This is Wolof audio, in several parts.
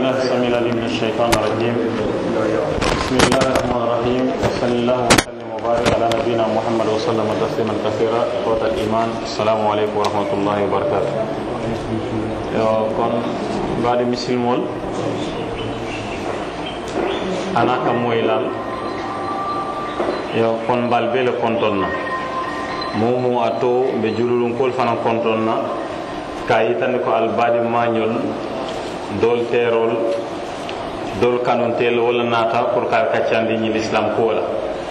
بالله السميع العليم من الشيطان الرجيم بسم الله الرحمن الرحيم وصلى الله وسلم وبارك على نبينا محمد وسلم تسليما كثيرا اخوة الايمان السلام عليكم ورحمة الله وبركاته yo kon mbaɗi misilmol ana kam moylal yo kon mbal bele kontonna momu a to ɓe jululunkol fana kontonna ka yitande ko albaɗi mañol dol terol dol kanuntel wala nata pour ka kaccandi ñi l'islam kuwola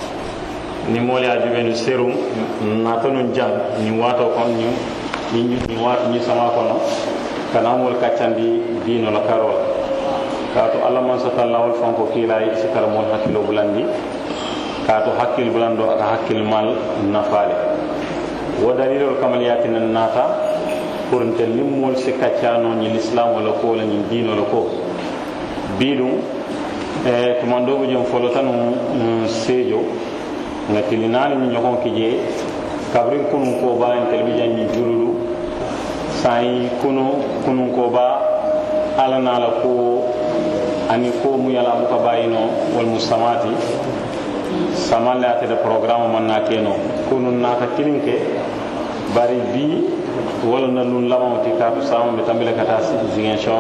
ni moole a juɓenu serum nata nun jang ñi wato kon ñu ñi wato ñi sama kono kanamol kaccandi diino la karol kaatu allah man satallahol fanko kiilay sikara mon hakkilo bulandi kaatu hakkil bulando aka hakkil mal nafaale wo dalilol kamal yatinan naata pour nte limmol si kaccano ñi l'islam wala ko wala ñi diino la ko biɗum e tumandoɓe jom folo tan seejo nga tilinaani ñi ñokon kije kabrin kunun ko ba en tel ɓe jan ñi jululu sayi kunu kunun ko ba ala nala ko ani ko mu yala mu ka bayino wal mustamati samalle atede programme man na keno kunun nata kilinke bari bi wala na nun lamawti katu sama be tambile kata zingen shor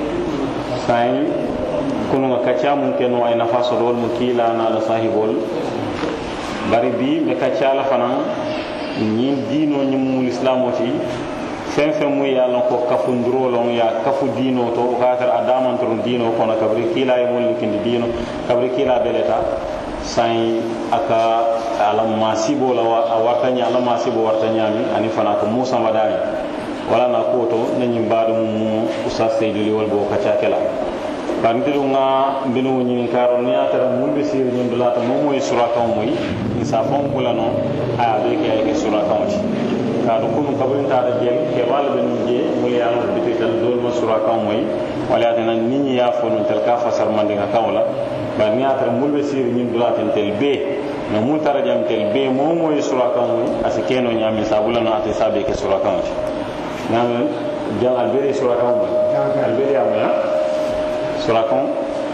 sayi kunu nga kacca mun keno ay nafa sodol mu kila na la sahibol bari bi be kacca la fanan ñin dino ñi mu islamoti fen fen mu ye lon ko kafundurolon ya kafu dino to o ka tara a damantoron dino kono kabri kiila ye molli kindi dino kabri kiila beleta sayi aka ala masibo la a warta ña ala masibo warta ñami ani fana ko musa madani wala na ko to nañi mbaɗo mum oustaz seyduli wol bo kacca kela bandiru nga mbinu ñinin karo ni a tara mun be siri ñin dulata mo moy sura kan moy sa fon bula no aya be ke ay ke sura kan ti kaɗo kunu kabrin tata jeel ke walla ɓe num jee muli yalon biti tal dolma sura kan moy wala atana niñi ya fo nun tel ka fasar mandinga kawla bar ni atara mulɓe siri ñin dulaten tel be no mul tara jam tel be mo moy sura kan moy asi keno ñami sabula no ate sabe ke sura kan ti ñamen jang alberi sura kan moy alberi amoya sura kan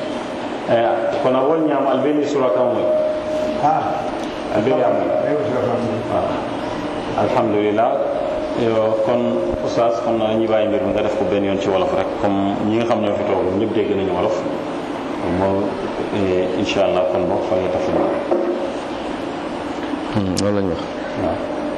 kono wol ñam alberi sura kan moy alberi amoy alhamdulillah yo kon oustaz xam naa ñu bàyyi mbir mi nga def ko benn yoon ci wolof rek comme ñi nga xam ñoo fi toog ñëpp dégg nañu wolof moo incha allah kon boo fa nga tafi loolu lañ wax waaw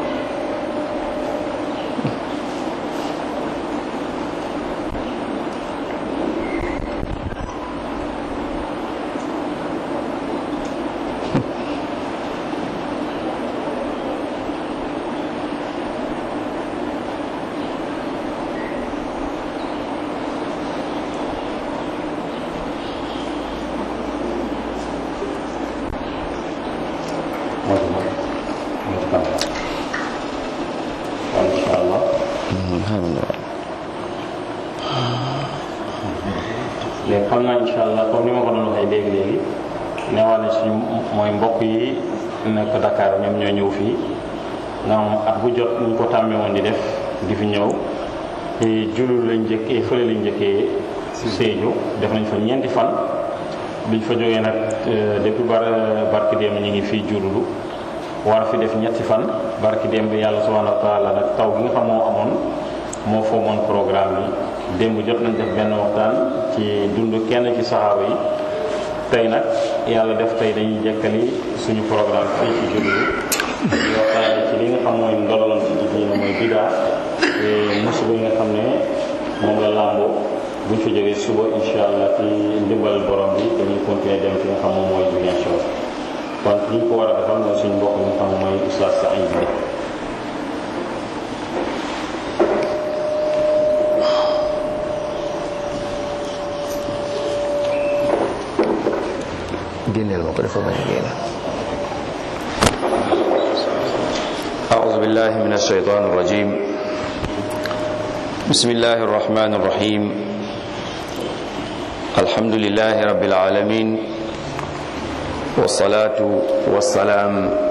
léegi xam naa incha allah comme ni ma ko doon waxee léegi léegi neewaa ne suñu mooy mbokk yi nekk Dakar ñoom ñoo ñëw fii nga xam at bu jot ñu ko tàmmee woon di def di fi ñëw te julul lañ njëkkee fële lañ njëkkee Sédhiou def nañ fa ñeenti fan biñ fa jógee nag depuis bar barki démb ñu ngi fii jululu war fi def ñetti fan barki démb yàlla subhanahu wa taala nag taw bi nga xam moo amoon moo foomoon programme yi démb jot nañ def benn waxtaan ci dund kenn ci saxaaba yi tey nag yàlla def tey dañuy jekkali suñu programme fii ci jullu di waxtaane ci li nga xam mooy ndololoon ci diina mooy bidaa te musiba yi nga xam ne moom la làmboo buñ fa jógee suba insha allah ci ndimbal borom bi dañuy continuer dem fi nga xam moom mooy Ziguinchor kon li ñu ko war a defal mooy suñu mbokk mi nga xam mooy oustaz Saïd bi génneel ma ko dafa bañ a génn أعوذ بالله من الشيطان الرجيم بسم الله الرحمن الرحيم الحمد لله رب العالمين والصلاة والسلام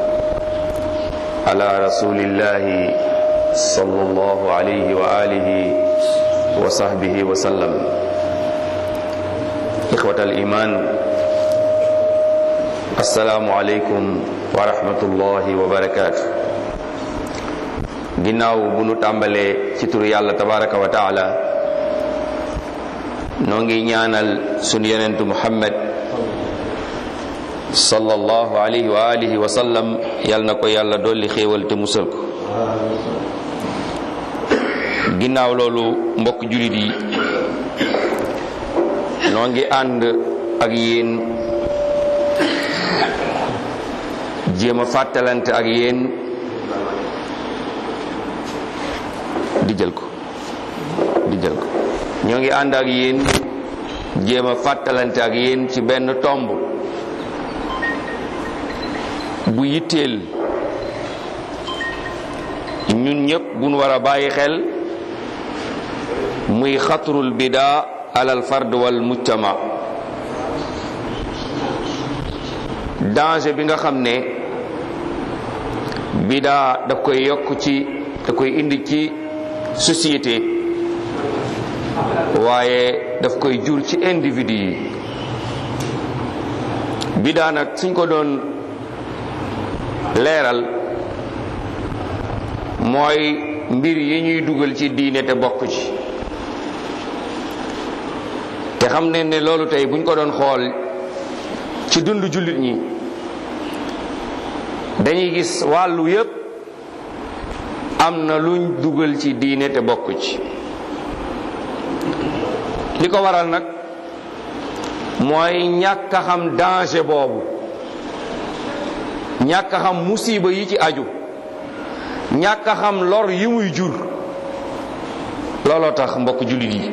على رسول الله صلى الله عليه وآله وصحبه وسلم إخوة الإيمان السلام عليكم ورحمة الله وبركاته ginnaaw bu nu tàmbalee ci turu yàlla tabaraka wa taala noo ngi ñaanal sunu yonentu muhammad sallallahu alayhi wa alihi wa sallam yal na ko yàlla dolli xéewal te musal ko ginnaaw loolu mbokk julit yi noo ngi ànd ak yéen jéem a fàttalante ak yéen di jël ko di jël ko ñoo ngi ànd ak yéen jéem a fàttalante ak yéen ci benn tomb bu yitteel ñun ñëpp buñ war a bàyyi xel muy xatrul bidaa alal fard wal mujtama danger bi nga xam ne bidaa daf koy yokk ci da koy indi ci société waaye daf koy jur ci individu yi bidaa nag suñ ko doon leeral mooy mbir yi ñuy dugal ci diine te bokk ci te xam ne ne loolu tey buñ ko doon xool ci dund jullit ñi dañuy gis wàllu yépp am na luñ dugal ci diine te bokk ci li ko waral nag mooy ñàkk a xam danger boobu ñàkk a xam musiba yi ci aju ñàkk a xam lor yi muy jur looloo tax mbokk jullit yi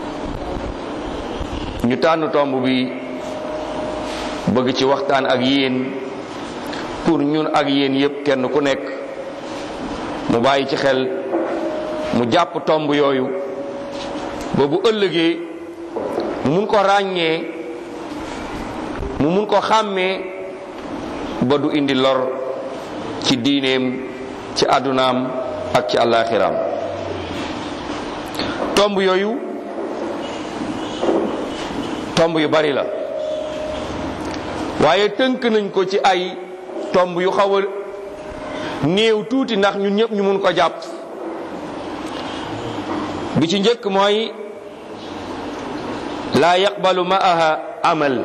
ñu tànn tomb bi bëgg ci waxtaan ak yéen pour ñun ak yéen yépp kenn ku nekk mu bàyyi ci xel mu jàpp tomb yooyu ba bu ëllëgee mu mun ko ràññee mu mun ko xàmmee ba du indi lor ci diineem ci àddunaam ak ci àllaaxiraam tomb yooyu tomb yu bari la waaye tënk nañ ko ci ay tomb yu xaw a néew tuuti ndax ñun ñëpp ñu mun ko jàpp bi ci njëkk mooy laa yaqbalu ma'aha amal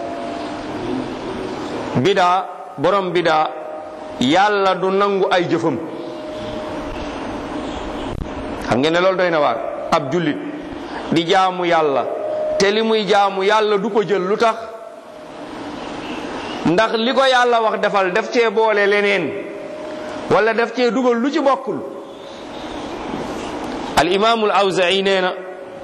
bidaa borom bidaa yàlla du nangu ay jëfam xam ngeen ne loolu doy na waar ab jullit di jaamu yàlla te li muy jaamu yàlla du ko jël lu tax ndax li ko yàlla wax defal def cee boole leneen wala def cee dugal lu ci bokkul al imaamul awzai nee na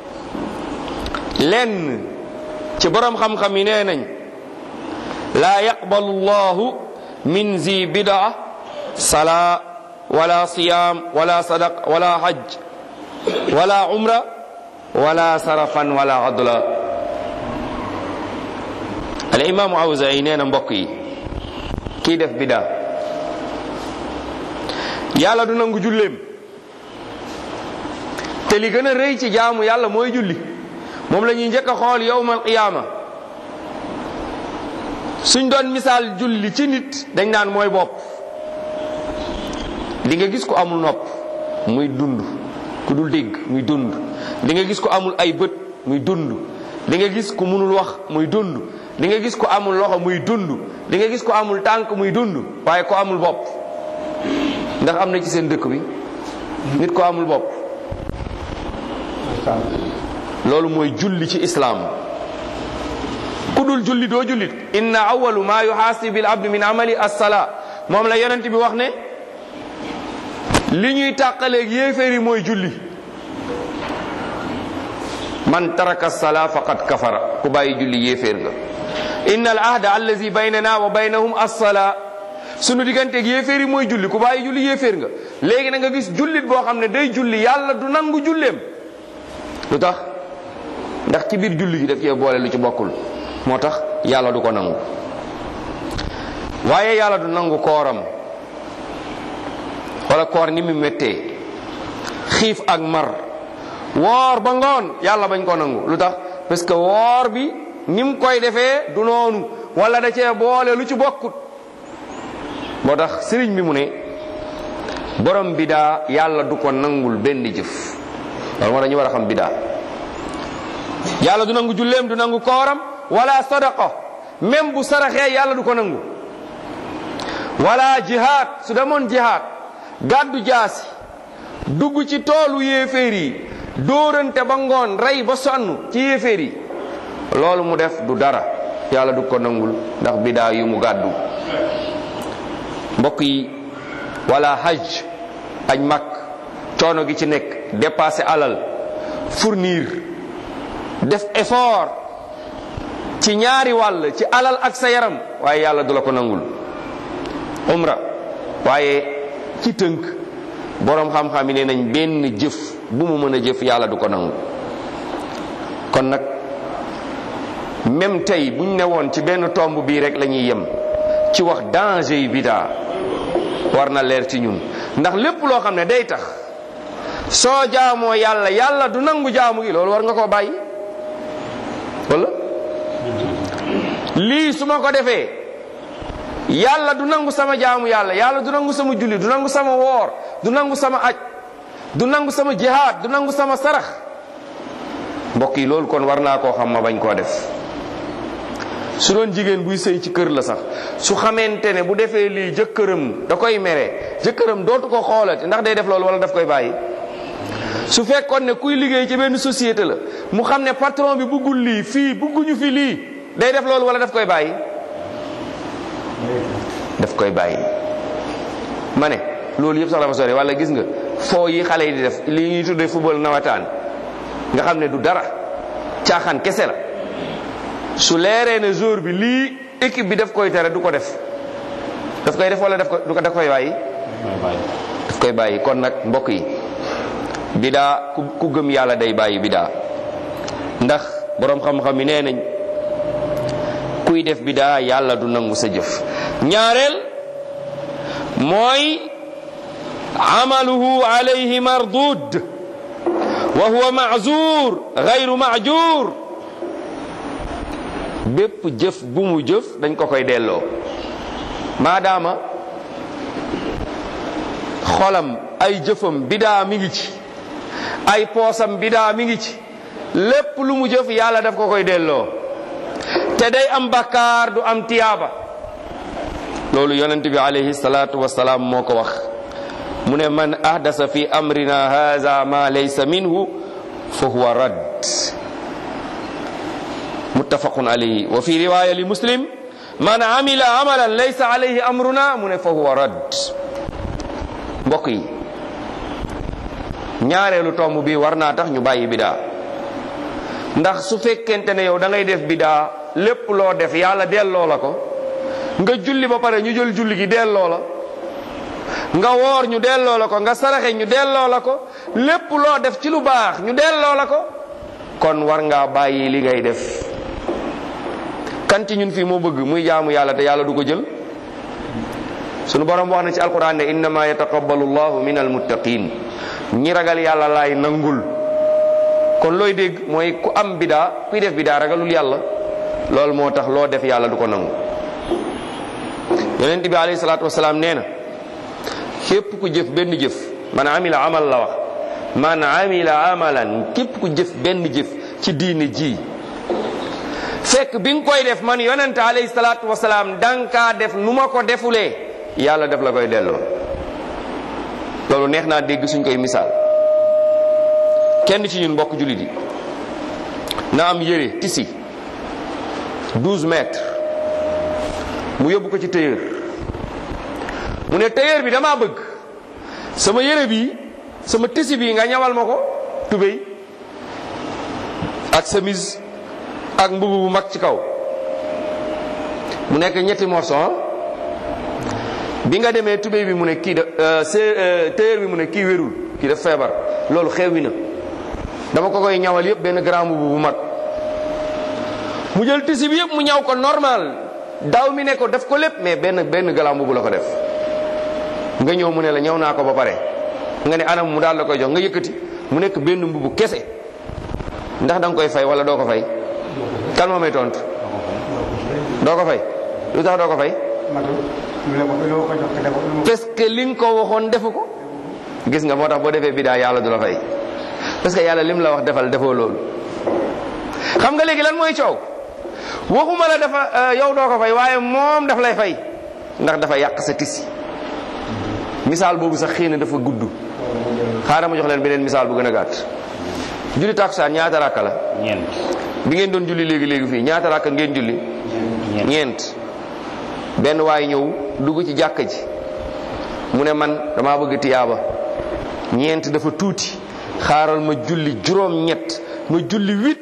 lenn ci borom xam-xam yi nee nañ laa yaqbalu llahu min zi bidaa salaa wala siyaam wala sadaq wala hajj wala umra wala sarafan wala adla al imaamu awzai nee na mbokk yi kii def bidaa yàlla du nangu julleem te li gën a rëy ci jaamu yàlla mooy julli moom la ñuy njëkk a xool yowmal qiyaama suñ doon misaal julli ci nit dañ naan mooy bopp di nga gis ko amul nopp muy dund ku dul dégg muy dund di nga gis ko amul ay bët muy dund di nga gis ku munul wax muy dund di nga gis ko amul loxo muy dund di nga gis ko amul tànk muy dund waaye ko amul bopp ndax am na ci seen dëkk bi nit ko amul bopp loolu mooy julli ci islaam ku dul julli doo jullit inna awalu ma yuxaasibu al abdu min amali as-salaa moom la yonent bi wax ne li ñuy tàqaleeg yéeféer yi mooy julli man taraka as-salaa faqad kafara ku bàyyi julli yéeféer nga inna al ahda allazi baynana wa baynahum as-salaa sunu digganteeg yéeféer yi mooy julli ku bàyyi julli yéeféer nga léegi na nga gis jullit boo xam ne day julli yàlla du nangu julleem lu tax ndax ci biir julli gi daf cee boole lu ci bokkul moo tax yàlla du ko nangu waaye yàlla du nangu kooram wala koor ni mu méttee xiif ak mar woor ba ngoon yàlla bañ ko nangu lu tax parce que woor bi ni mu koy defee du noonu wala da cee boole lu ci bokkut moo tax sëriñ bi mu ne borom bidaa yàlla du ko nangul benn jëf loolu moo tax ñu war a xam bidaa yàlla du nangu julleem du nangu kooram wala sadaqa même bu saraxee yàlla du ko nangu wala jihaad su demoon jihaad gàddu jaasi dugg ci toolu yéeféer yi dóorante ba ngoon rey ba sonn ci yéeféer yi loolu mu def du dara yàlla du ko nangul ndax bidaa yu mu gàddu mbokk yi wala hajj aj mag coono gi ci nekk dépasser alal fournir def effort ci ñaari wàll ci alal ak sa yaram waaye yàlla du la ko nangul umra waaye ci tënk boroom xam-xam yi nee nañ benn jëf bu mu mën a jëf yàlla du ko nangu kon nag même tey buñ ne woon ci benn tomb bii rek la ñuy yem ci wax danger yi bidaa war na leer ci ñun ndax lépp loo xam ne day tax soo jaamoo yàlla yàlla du nangu jaamu gi loolu war nga koo bàyyi wala lii su ma ko defee yàlla du nangu sama jaamu yàlla yàlla du nangu sama julli du nangu sama woor du nangu sama aj du nangu sama jihaad du nangu sama sarax mbokk yi loolu kon war naa koo xam ma bañ koo def su doon jigéen buy sëy ci kër la sax su xamante ne bu defee lii jëkkëram da koy mere jëkkëram dootu ko xoolati ndax day def loolu wala daf koy bàyyi su fekkoon ne kuy liggéey ci benn société la mu xam ne patron bi bëggul lii fii bëgguñu fi lii day def loolu wala daf koy bàyyi daf koy bàyyi ma ne loolu yëpp sax dafa sori wala gis nga foo yi xale yi di def lii ñuy tuddee football nawetaan nga xam ne du dara caaxaan kese la su leeree ne jour bi lii équipe bi daf koy tere du ko def daf koy def wala daf ko du ko daf koy bàyyi daf koy bàyyi kon nag mbokk yi bidaa ku ku gëm yàlla day bàyyi bidaa ndax boroom xam-xam yi nee nañ kuy def bidaa yàlla du nangu sa jëf ñaareel mooy amaluhu alayhi mardud wa huwa maazur gayru maajur bépp jëf bu mu jëf dañ ko koy delloo maadaama xolam ay jëfam bidaa mi ngi ci ay poosam bidaa mi ngi ci lépp lu mu jëf yàlla daf ko koy delloo te day am bakkaar du am tiyaaba loolu yonent bi alayhi salaatu wasalaam moo ko wax mu ne man ahdasa fi amrina haza ma laysa minhu fa huwa radd muttafaqun alayhi wa fi riwaya li muslim man amila amalan laysa alayhi amruna mu ne fa huwa radd mbokk yi ñaareelu tomb bi war naa tax ñu bàyyi bidaa ndax su fekkente ne yow da ngay def bidaa lépp loo def yàlla delloo la ko nga julli ba pare ñu jël julli gi delloo la nga woor ñu delloo la ko nga saraxe ñu delloo la ko lépp loo def ci lu baax ñu delloo la ko kon war ngaa bàyyi li ngay def kan ci ñun fii moo bëgg muy jaamu yàlla te yàlla du ko jël sunu borom wax na ci alquran ne innama yataqabbalu llahu min almuttaqin ñi ragal yàlla laay nangul kon looy dégg mooy ku am bidaa kuy def bidaa ragalul yàlla loolu moo tax loo def yàlla du ko nangu yonent bi alayhi salaatu wasalaam nee na képp ku jëf benn jëf man amila amal la wax man amila amalan képp ku jëf benn jëf ci diine ji fekk bi nga koy def man yonent alayhi salaatu wasalaam dankaa def nu ma ko defulee yàlla def la koy delloo loolu neex naa dégg suñ koy misaal kenn ci ñun mbokk jullit yi na am yére tisi 12 mètres mu yóbbu ko ci tailleur mu ne tailleur bi damaa bëgg sama yére bi sama tisi bi nga ñawal ma ko tubéy ak chemise ak mbubu bu mag ci kaw mu nekk ñetti morceau bi nga demee tubéy bi mu ne kii da tailleur bi mu ne kii wérul kii daf feebar loolu xewi na dama ko koy ñawal yëpp benn grand mbubu bu mag mu jël tisi bi yëpp mu ñaw ko normal daaw mi ne ko def ko lépp mais benn benn grand mbubu la ko def nga ñëw mu ne la ñaw naa ko ba pare nga ne anam mu daal la koy jox nga yëkkati mu nekk benn mbubu kese ndax da nga koy fay wala doo ko fay kan moo may tontu doo ko fay lu tax doo ko fay parce que li nga ko waxoon defu ko gis nga moo tax boo defee bidaa yàlla du la fay parce que yàlla lim la wax defal defoo loolu xam nga léegi lan mooy coow waxuma la dafa yow doo ko fay waaye moom daf lay fay ndax dafa yàq sa tisi misaal boobu sax xëy na dafa gudd xaaral ma jox leen beneen misaal bu gën a gàtt julli takusaan ñaata rakka la ñeent bi ngeen doon julli léegi léegi fii ñaata rakka ngeen julli ñeent benn waay ñëw dugg ci jàkka ji mu ne man dama bëgg tiyaaba ñeent dafa tuuti xaaral ma julli juróom ñett ma julli huit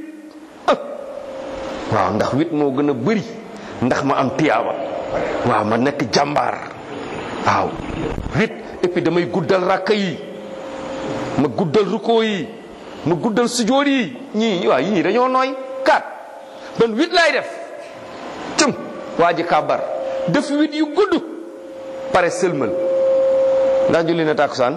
waaw ndax huit moo gën a bëri ndax ma am tiyaaba waaw ma nekk jàmbaar waaw huit et puis damay guddal rakka yi ma guddal rukkoo yi ma guddal sujoor yi ñii waaw ñii dañoo nooy kat ban huit laay def cëm waa ji kàbbar def huit yu gudd pare sëlmal ndax julli na tàkkusaan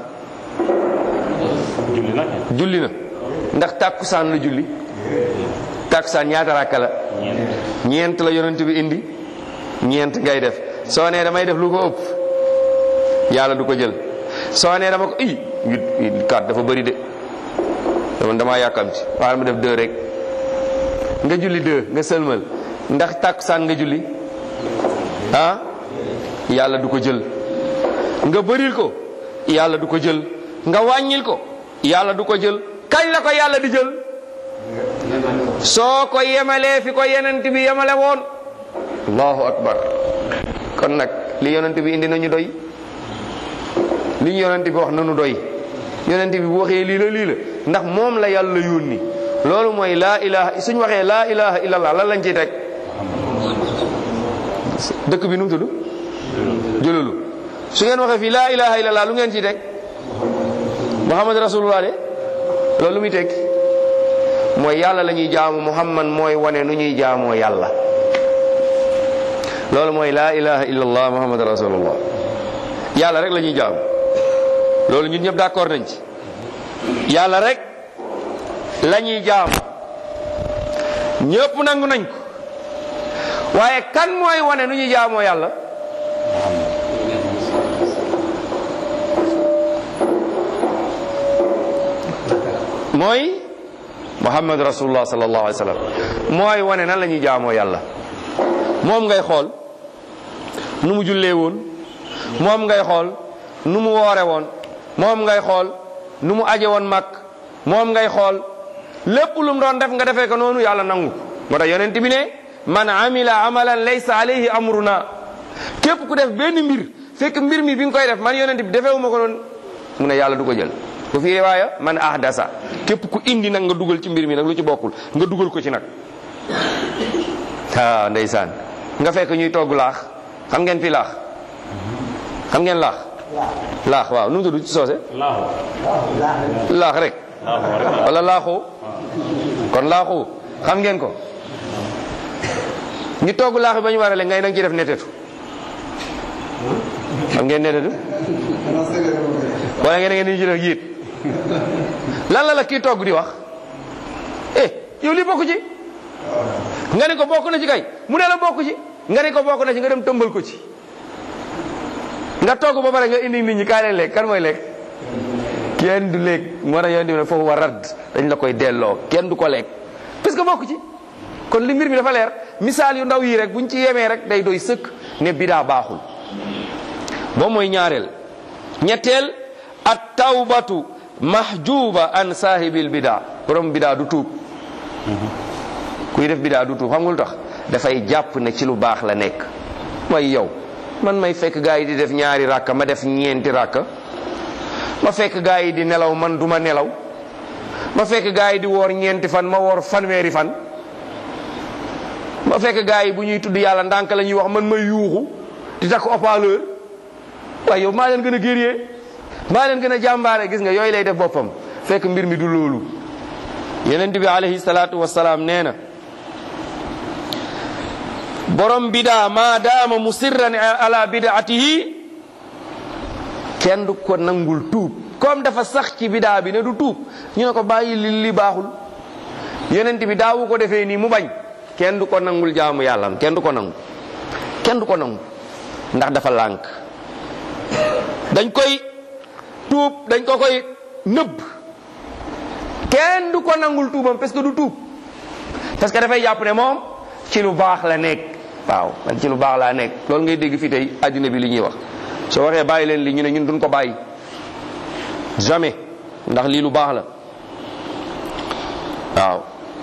julli nag julli na ndax tàkkusaan la julli tàkkusaan ñaata rakka la ñeent ñeent la yonent bi indi ñeent ngay def soo nee damay def lu ko ëpp yàlla du ko jël soo nee dama ko i huit kat dafa bëri de dama damaa yàkkamti waaye ma def deux rek nga julli deux nga sëlmal ndax tàkkusaan nga julli ah yàlla du ko jël nga bëril ko yàlla du ko jël nga wàññil ko yàlla du ko jël kañ la ko yàlla di jël soo ko yemalee fi ko yonent bi yemale woon allahu akbar kon nag li yonent bi indi nañu doy li ñu yonent bi wax nañu doy yonent bi bu waxee lii la lii la ndax moom la yàlla yónni loolu mooy laa ilaha suñ waxee laa ilaha illallah lan lañ ciy teg dëkk bi nu mu tudd jëlulu su ngeen waxee fii laa ilaha illallah lu ngeen ciy teg muhammad rasulullah de loolu lu muy teg mooy yàlla la ñuy jaamu muhammad mooy wane nu ñuy jaamoo yàlla loolu mooy laa ilaha illallah muhammad rasulullah yàlla rek la ñuy jaamu loolu ñun ñëpp d'accord nañ ci yàlla rek la ñuy jaamu ñëpp nangu nañ ko waaye kan mooy wane nu ñuy jaamoo yàlla mooy muhammad rasulullah sallallahu alayhi wa sallam mooy wane nan la ñuy jaamoo yàlla moom ngay xool nu mu jullee woon moom ngay xool nu mu woore woon moom ngay xool nu mu aje woon mag moom ngay xool lépp lu mu doon def nga defee ko noonu yàlla nangu moo tax yonent bi ne man amila amalan laysa alayhi amruna képp ku def benn mbir fekk mbir mi bi nga koy def man yonent bi defeewuma ko noonu mu ne yàlla du ko jël bu fi riwaaya man ahdasa képp ku indi nag nga dugal ci mbir mi nag lu ci bokkul nga dugal ko ci nag ah ndeysaan nga fekk ñuy togg laax xam ngeen fi laax xam ngeen laax laax waaw nu mu tudd ci soose laaxu laax rek laaxu rek wala laaxu kon laaxu xam ngeen ko ñu togg laax bi ba ñu warale ngay nag ci def netetu xam ngeen netetu wala ngeen ngeen di ci def yiit lan la la kii togg di wax eh yow li bokk ci nga ne ko bokk na ci kay mu ne la bokk ci nga ne ko bokk na ci nga dem tëmbal ko ci nga togg ba pare nga indi nit ñi kaay leen lekk kan mooy lekk kenn du lekk moo tax yoon di ne foofu war radd dañ la koy delloo kenn du ko lekk parce que bokk ci kon li mbir mi dafa leer misaal yu ndaw yi rek buñ ci yemee rek day doy sëkk ne bidaa baaxul boo mooy ñaareel ñetteel at tawbatu mahjuba an saahibil bidaa borom bidaa du tuub kuy def bidaa du tuub xam nga lu tax dafay jàpp ne ci lu baax la nekk mooy yow man may fekk gaa yi di def ñaari ràkka ma def ñeenti ràkka ma fekk gaa yi di nelaw man duma nelaw ma fekk gaa yi di woor ñeenti fan ma woor fanweeri fan ma fekk gaa yi bu ñuy tudd yàlla ndànk la ñuy wax man may yuuxu di takk haut-parleur waaye yow maa leen gën a guerrier maa leen gën a jàmbaare gis nga yooyu lay def boppam fekk mbir mi du loolu yenent bi alayhi salaatu wasalaam nee na borom bidaa maa daama musirran ala bidaatihi kenn du ko nangul tuub comme dafa sax ci bidaa bi ne du tuub ñu ne ko bàyyi li li baaxul yonent bi daawu ko defee nii mu bañ kenn du ko nangul jaamu yàlla kenn du ko nangu kenn du ko nangu ndax dafa lànk dañ koy tuub dañ ko koy nëbb kenn du ko nangul tuubam parce que du tuub parce que dafay jàpp ne moom ci lu baax la nekk waaw man ci lu baax laa nekk loolu ngay dégg fii tey addina bi li ñuy wax soo waxee bàyyi leen li ñu ne ñun duñ ko bàyyi jamais ndax lii lu baax la waaw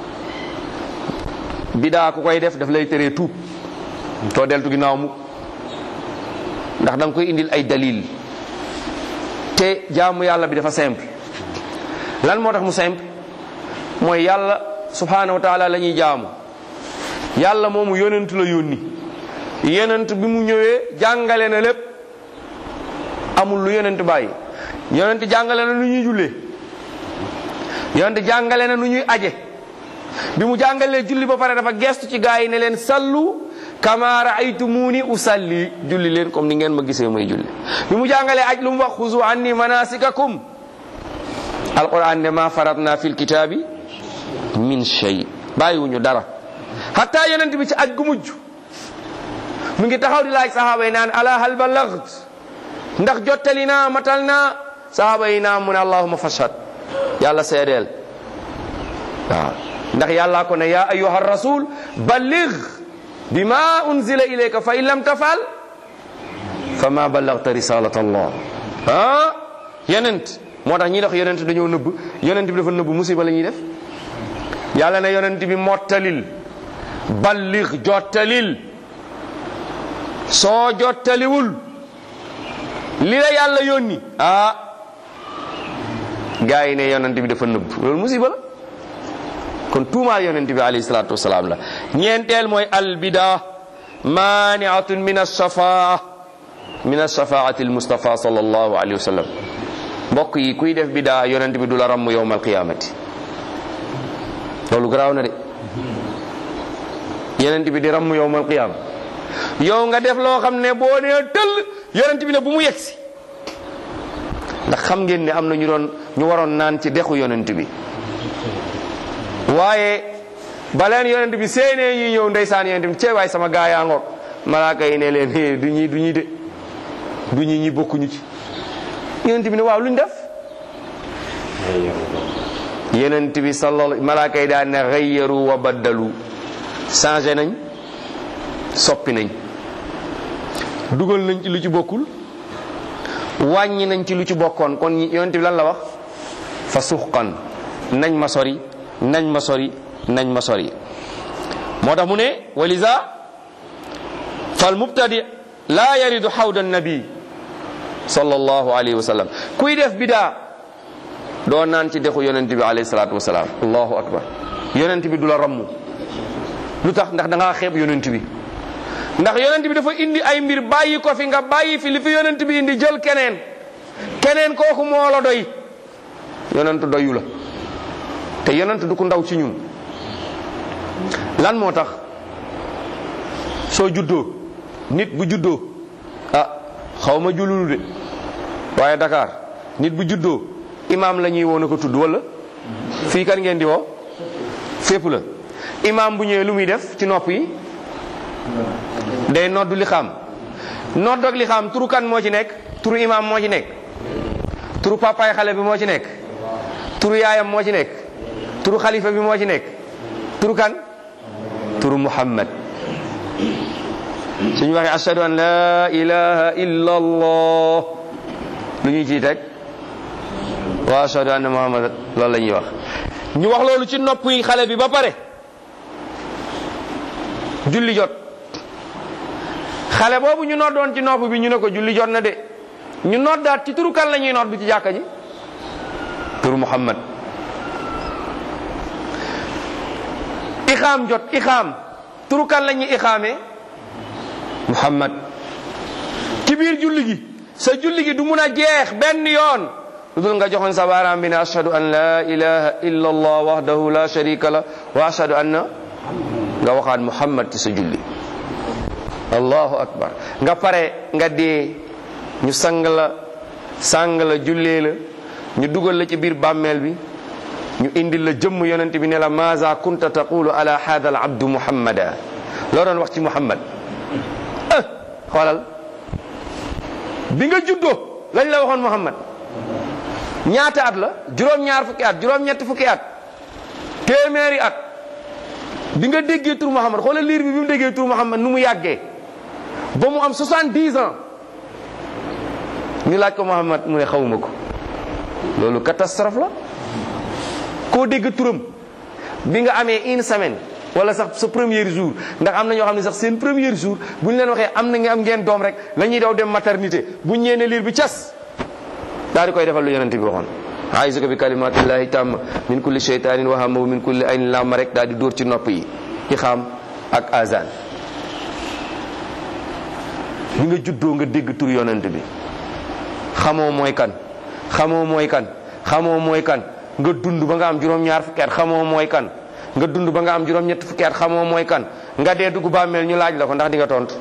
bidaa ku koy def daf lay teree tuub too deltu ginnaaw mu ndax da nga koy indil ay dalil te jaamu yàlla bi dafa simple lan moo tax mu simple mooy yàlla subhanahu wa taala la ñuy jaamu yàlla moomu yonent la yónni yonent bi mu ñëwee jàngale na lépp amul lu yonent bàyyi yonent jàngale na nu ñuy jullee yonent jàngale na nu ñuy aje bi mu jàngalee julli ba pare dafa gestu ci gaa yi ne leen sallu kama raaytumuni usalli julli leen comme ni ngeen ma gisee may julli bi mu jàngalee aj lu mu wax xuzu anni manasikakum alquran ne ma faratna fil kitaabi min shay bàyyiwuñu dara hatta yonent bi ci aj gu mujj mu ngi taxaw di laaj sahaaba yi naan ala hal ballagt ndax jottali naa matal naa sahaaba yi naa mu ne allahuma fashhad yàlla seedeel waaw ndax yàllaa ko ne yaa ayuha rasul balligh bima unzila ilayka fa in lam tafal fa ma ballagta risalat allah ah yonent moo tax ñi dox yonent dañoo nëbb yonent bi dafa nëbb musiba la ñuy def yàlla ne yonent bi mottalil balligh jottalil soo jottaliwul li la yàlla yónni ah gaa yi ne yonent bi dafa nëbb loolu musiba la kon tuumaal yonent bi alayhi salaatu wasalaam la ñeenteel mooy albida maniatun min alsafaa min alsafaati almustafa sallallahu alayhi wa sallam mbokk yi kuy def bidaa yonent bi du la ramm yowma alqiyamati loolu garaaw na de yonent bi di ramm yowma alqiyama yow nga def loo xam ne boo nee tëll yonent bi ne bu mu yegsi ndax xam ngeen ne am na ñu doon ñu waroon naan ci dexu yonent bi waaye baleen yonent bi seenee ñuy ñëw ndeysaan yonent bi cee waay sama gaa yaa ngoog malaaka yi ne leen du ñi du ñi de du ñi ñi bokkuñu ci yonent bi ne waaw luñ def yonent bi sallallahu malaaka yi daan ne xayyaru wa baddalu changé nañ soppi nañ dugal nañ ci lu ci bokkul wàññi nañ ci lu ci bokkoon kon yonent bi lan la wax fa suxqan nañ ma sori nañ ma sori nañ ma sori moo tax mu ne walisa fal mubtadi la yaridu xawda nabi sallallahu alayhi wa sallam kuy def bidaa doo naan ci dexu yonent bi alayhi salatu wasalaam allahu akbar yonent bi du la ramm lu tax ndax da ngaa xeeb yonent bi ndax yonent bi dafa indi ay mbir bàyyi ko fi nga bàyyi fi li fi yonent bi indi jël keneen keneen kooku moo la doy yonent doyu la te yonent du ko ndaw ci ñun lan moo tax soo juddoo nit bu juddoo ah xaw ma jululu de waaye Dakar nit bu juddoo imaam la ñuy woo na ko tudd wala fii kan ngeen di woo fépp la imaam bu ñëwee lu muy def ci nopp yi day noddu li xam nodd ak li xam turu kan moo ci nekk turu imaam moo ci nekk turu papaay xale bi moo ci nekk turu yaayam moo ci nekk turu xalifa bi moo ci nekk turu kan turu muhammad suñu waxee ashhadu an la ilaha illa allah lu ñuy ciy teg wa ashhadu anna muhammad loolu la ñuy wax ñu wax loolu ci nopp yi xale bi ba pare julli jot xale boobu ñu noddoon ci nopp bi ñu ne ko julli jot na de ñu noddaat ci turu kan la ñuy nodd ci jàkka ji turu muhammad ixaam jot ixaam turu kan la ñuy ixaamee muhammad ci biir julli gi sa julli gi du mun a jeex benn yoon lu dul nga joxoon sa baaraam bi ne ashhadu an la ilaha illa allah wahdahu la sharika la wa ashhadu anna nga waxaat muhammad ci sa julli allahu akbar nga pare nga dee ñu sang la sang la jullee la ñu dugal la ci biir bàmmeel bi ñu indil la jëmm yonent bi ne la maza kunta taqulu ala hada al abdu muhammada loo doon wax ci muhammad ah xoolal bi nga juddoo lañ la waxoon muhammad ñaata at la juróom-ñaar fukki at juróom-ñetti fukki at téeméeri at bi nga déggee tur muhammad xoolal liir bi bi mu déggee tur muhammad nu mu yàggee ba mu am 70 ans ñu laaj ko muhammad mu ne xawuma ko loolu catastrophe la koo dégg turam bi nga amee une semaine wala sax sa premier jour ndax am na ñoo xam ne sax seen premier jour bu ñu leen waxee am na nga am ngeen doom rek la ñuy daw dem maternité bu ñu ñeene liir bi cas daal di koy defal lu yonente bi waxoon aïsuka bi kalimatillahi tamma min kulli sheytanin wahama wa min kulli aynin lamma rek daal di dóor ci nopp yi ixaam ak azan bi nga juddoo nga dégg tur yonent bi xamoo mooy kan xamoo mooy kan xamoo mooy kan nga dund ba nga am juróom-ñaar fukki at xamoo mooy kan nga dund ba nga am juróom-ñett fukki at xamoo mooy kan nga dee dugg bàmmeel ñu laaj la ko ndax di nga tontu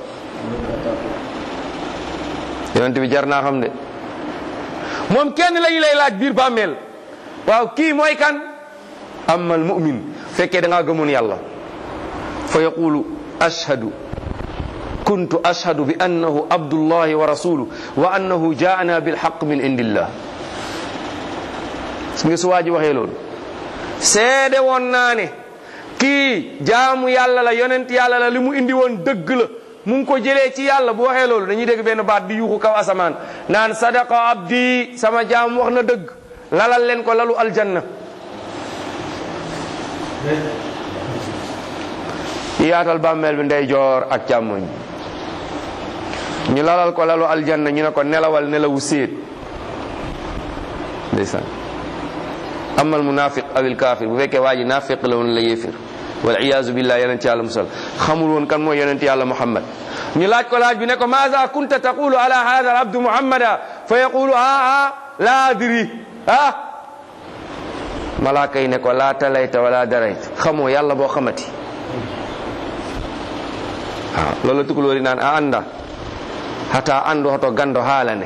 yonent bi jar naa xam de moom kenn lañu lay laaj biir bàmmeel waaw kii mooy kan amal mu'min fekkee da ngaa gëmoon yàlla fa yaqulu ashhadu kuntu ashhadu bi annahu abdullahi wa rasuluhu wa annahu jaana bilhaq min indillah su nga su waa ji waxee loolu seede woon naa ne kii jaamu yàlla la yonent yàlla la li mu indi woon dëgg la mu ngi ko jëlee ci yàlla bu waxee loolu dañuy dégg benn baat di yuuxu kaw asamaan naan sadaqa abdi sama jaam wax na dëgg lalal leen ko lalu aljanna yaatal bàmmeel bi ndey joor ak càmmoñ ñu lalal ko lalu aljanna ñu ne ko nelawal nelawu séet ndeysaan amal munafiq awil kafir bu fekkee waa ji nafiq la woon la yéefir wal iyaazu billah yonent yàlla musal xamul woon kan mooy yonent yàlla muhammad ñu laaj ko laaj bi ne ko maza kunta taqulu ala hada al abdu muhammada fa yaqulu ah ah la adri ah malaaka yi ne ko laa talayta wala darayta xamoo yàlla boo xamati waaw loolu tukulóori naan a anda hata andu hoto gando haalane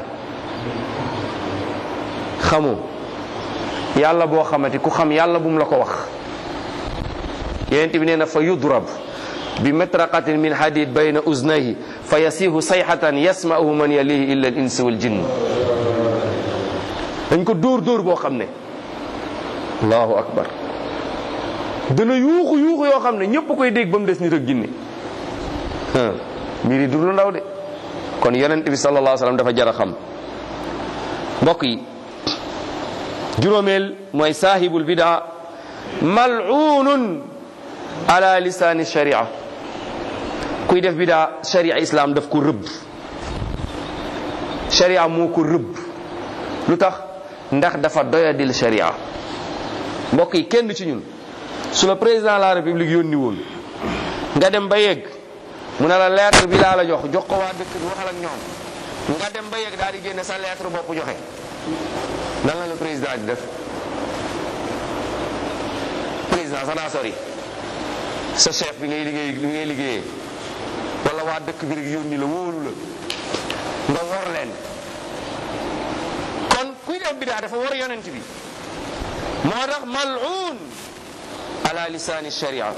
xamoo yàlla boo xamati ku xam yàlla bum la ko wax yonent bi nee na fa yudrab bi metraqatin min hadid bayna uznayhi fa yasihu sayhatan yasma'uhu man yalihi illa al insi wal jinn dañ ko dóor dóor boo xam ne allahu akbar dana yuuxu yuuxu yoo xam ne ñëpp koy dégg ba mu des nit ak jinne mbir yi du lu ndaw de kon yonent bi sallallahu alayhi wasallam dafa jar a xam mbokk yi juróomeel mooy saahibul bidaa mal'unun ala lisaani sharia kuy def bidaa sharia islam daf ko rëbb sharia moo ko rëbb lu tax ndax dafa doyadil sharia mbokk yi kenn ci ñun su la président de la république yónni woon nga dem ba yegg mu ne la lettre bi laa la jox jox ko waa dëkk bi waxal ak ñoom nga dem ba yegg daal di génne sa lettre bopp joxe nan la la président di def président sax daa sori sa chef bi ngay liggéey bi ngay liggéeyee wala waa dëkk bi rek yónni la wóolu la nga wor leen kon kuy def bidaa dafa war yonent bi moo tax mal'un ala lisaani sharia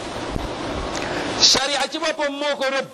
sharia ci boppam moo ko rëbb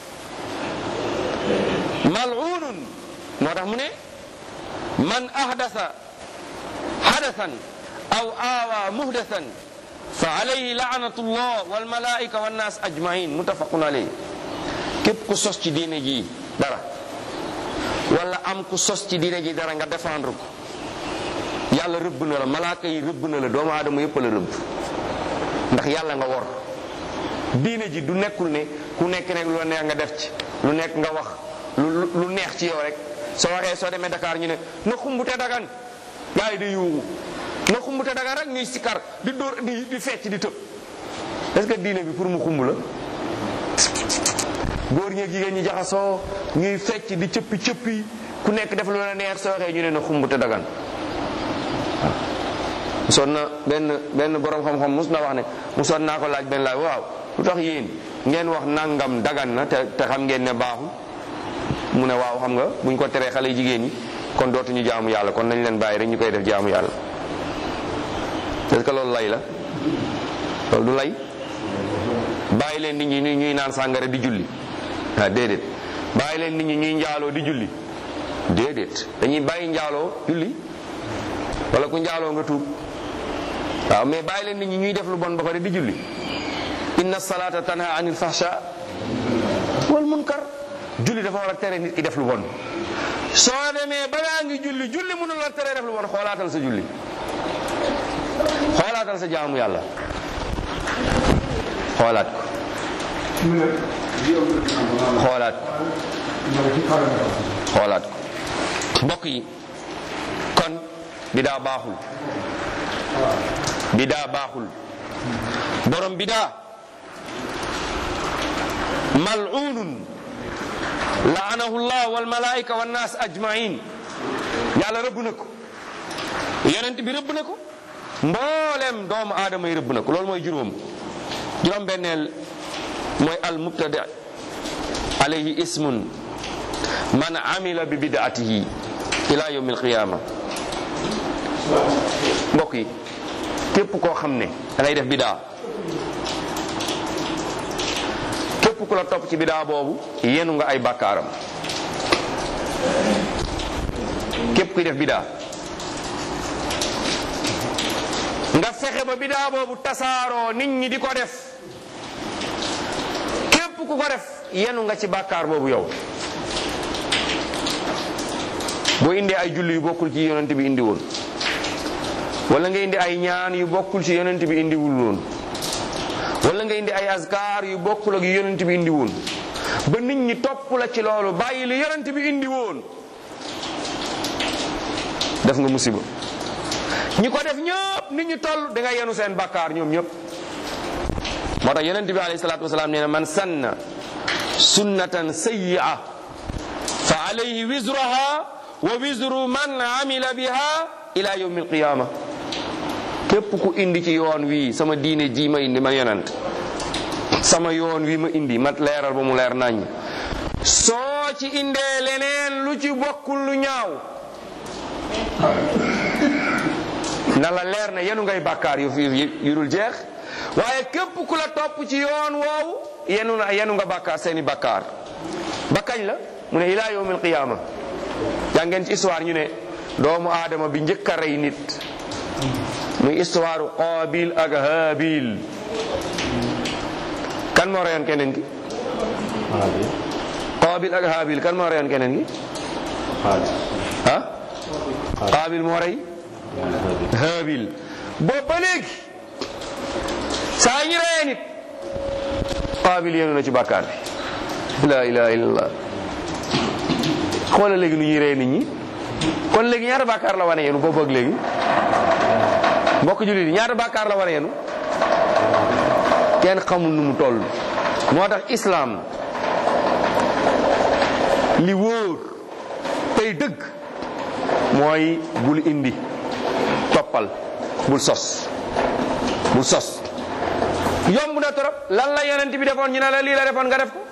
mal'unun moo tax mu ne man ahdasa hadathan aw aawa muhdathan fa alayhi laanatu llah walmalaika wannas ajmain mutafaqun alayhi képp ku sos ci diine ji dara wala am ku sos ci diine ji dara nga défendre ko yàlla rëbb na la malaaka yi rëbb na la doomu aadama yëpp la rëbb ndax yàlla nga wor diine ji du nekkul ne ku nekk nekk lu neex nga def ci lu nekk nga wax lu lu neex ci yow rek soo waxee soo demee Dakar ñu ne na xumbute dagan gaa yi di yuuxu na xumbute dagan rek ñuy sikar di dóor di di fecc di tëb est-ce que diine bi pour mu xumb la góor ñeeg jigéen ñi jaxasoo ñuy fecc di cëppi cëppi ku nekk def lu la neex soo waxee ñu ne na xumbute dagan musoon na benn benn borom xam-xam mus na wax ne musoon naa ko laaj benn laaj waaw lu tax yéen ngeen wax nangam dagan na te te xam ngeen ne baaxul mu ne waaw xam nga buñ ko teree xale jigéen ñi kon dootuñu jaamu yàlla kon nañ leen bàyyi rek ñu koy def jaamu yàlla est-ce que loolu lay la loolu du lay bàyyi leen nit ñi ñuy ñuy naan sàngara di julli ah déedéet bàyyi leen nit ñi ñuy njaaloo di julli déedéet dañuy bàyyi njaaloo julli wala ku njaaloo nga tuub waaw mais bàyyi leen nit ñi ñuy def lu bon ba pare di julli inna salata tanha anil fahsha wal munkar julli dafa war a tere nit ki def lu bon soo demee ba ngaa ngi julli julli mënul la tere def lu bon xoolaatal sa julli xoolaatal sa jaamu yàlla xoolaat ko xoolaat ko xoolaat ko mbokk yi kon bidaa baaxul bidaa baaxul borom bidaa mal'unun laanahu llah wal malaika wan nas ajmain yàlla rëbb na ko yonent bi rëbb na ko mboolem doomu aadama yi rëbb na ko loolu mooy juróom juróom benneel mooy al mubtada alayhi ismun man amila bi bidaatihi ila yawm alqiyama mbokk yi képp koo xam ne da ngay def bidaa képp ku la topp ci bidaa boobu yenu nga ay bàkkaaram képp kuy def bidaa nga fexe ba bidaa boobu tasaaroo nit ñi di ko def képp ku ko def yenu nga ci bàkkaar boobu yow boo indee ay julli yu bokkul ci yonent bi indi woon wala nga indi ay ñaan yu bokkul ci yonent bi indiwul woon wala nga indi ay askar yu bokkul ak yonent bi indi woon ba nit ñi topp la ci loolu bàyyi li yonent bi indi woon def nga musiba ñi ko def ñëpp nit ñi toll da nga yenu seen bakkaar ñoom ñëpp moo tax yonent bi alayhi salaatu wasalaam nee na man sanna sunnatan sayyi'a fa alayhi wizruha wa wizru man amila biha ila yawmi alqiyama képp ku indi ci yoon wi sama diine ji ma indi man yonent sama yoon wi ma indi ma leeral ba mu leer nañ soo ci indee leneen lu ci bokkul lu ñaaw na la leer ne yenu ngay bàkkaar yu fi yu dul jeex waaye képp ku la topp ci yoon woowu yenu na yenu nga bàkkaar seeni bàkkaar ba kañ la mu ne ila yawmil qiyaama jàngeen ci histoire ñu ne doomu aadama bi njëkk a rey nit muy histoire Qaabil ak Haabil kan moo reyoon keneen ki Qaabil ak Haabil kan moo reyoon keneen ki ah Qaabil moo rey Haabil boobu ba léegi saa ñu reyee nit Qaabil yéenu na ci bàkkaar bi la ilaha illallah xoolal léegi nu ñuy rey nit ñi kon léegi ñaata bàkkaar la wane yenu boobu ak léegi mbokk jullit yi ñaata bàkkaar la wane yenu kenn xamul nu mu toll moo tax islaam li wóor tey dëgg mooy bul indi toppal bul sos bul sos yomb na trop lan la yonent bi defoon ñu ne la lii la defoon nga def ko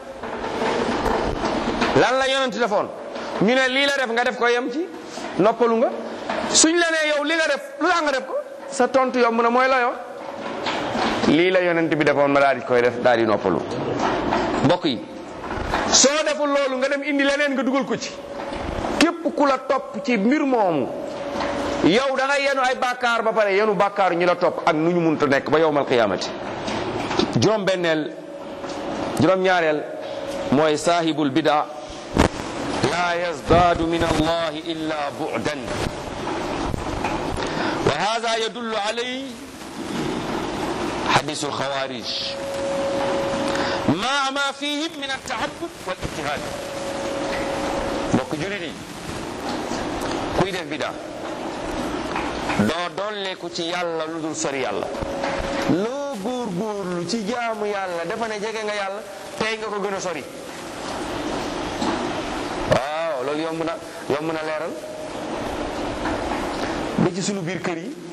lan la yonent defoon ñu ne lii la def nga def ko yem ci noppalu nga suñ la nee yow li nga def lu tax nga def ko sa tontu yomb na mooy la yow lii la yonent bi defoon ma daal di koy def daal di noppalu mbokk yi soo deful loolu nga dem indi leneen nga dugal ko ci képp ku la topp ci mbir moomu yow da ngay yenu ay bàkkaar ba pare yenu bàkkaar ñu la topp ak nu ñu munta nekk ba yowmal qiyaamati juróom benneel juróom ñaareel mooy saahibul bidaa la yazdaadu min allahi illa bu'dan wa hada yadullu alay hadisu alxawarij maa ma fihim min altahabbub wal ijtihad mbokk julit yi kuy def bidaa doo dolleeku ci yàlla lu dul sori yàlla loo góorgóorlu ci jaamu yàlla dafa ne jege nga yàlla tey nga ko gën a sori waaw loolu yomb na yomb na leeral ba ci sunu biir kër yi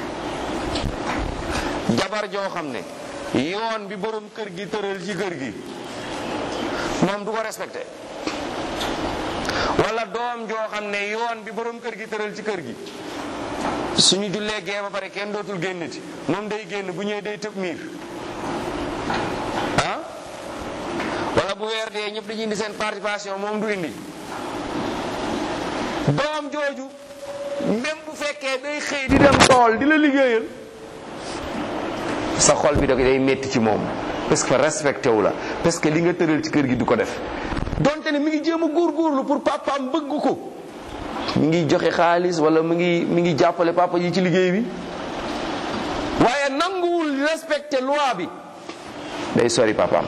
jabar joo xam ne yoon bi borom kër gi tëral ci kër gi moom du ko respecté wala doom joo xam ne yoon bi borom kër gi tëral ci kër gi suñu jullee gee ba pare kenn dootul génnati moom day génn bu ñëwee day tëb miir ah wala bu weer dee ñëpp dañuy indi seen participation moom du indi doom jooju même bu fekkee day xëy di dem tool di la liggéeyal sa xol bi da day metti ci moom parce que respecté wu la parce que li nga tëral ci kër gi du ko def donte ne mi ngi jéem a góorgóorlu pour papaam bëgg ko mi ngi joxe xaalis wala mi ngi mi ngi jàppale papa ji ci liggéey bi waaye nanguwul respecté loi bi day sori papaam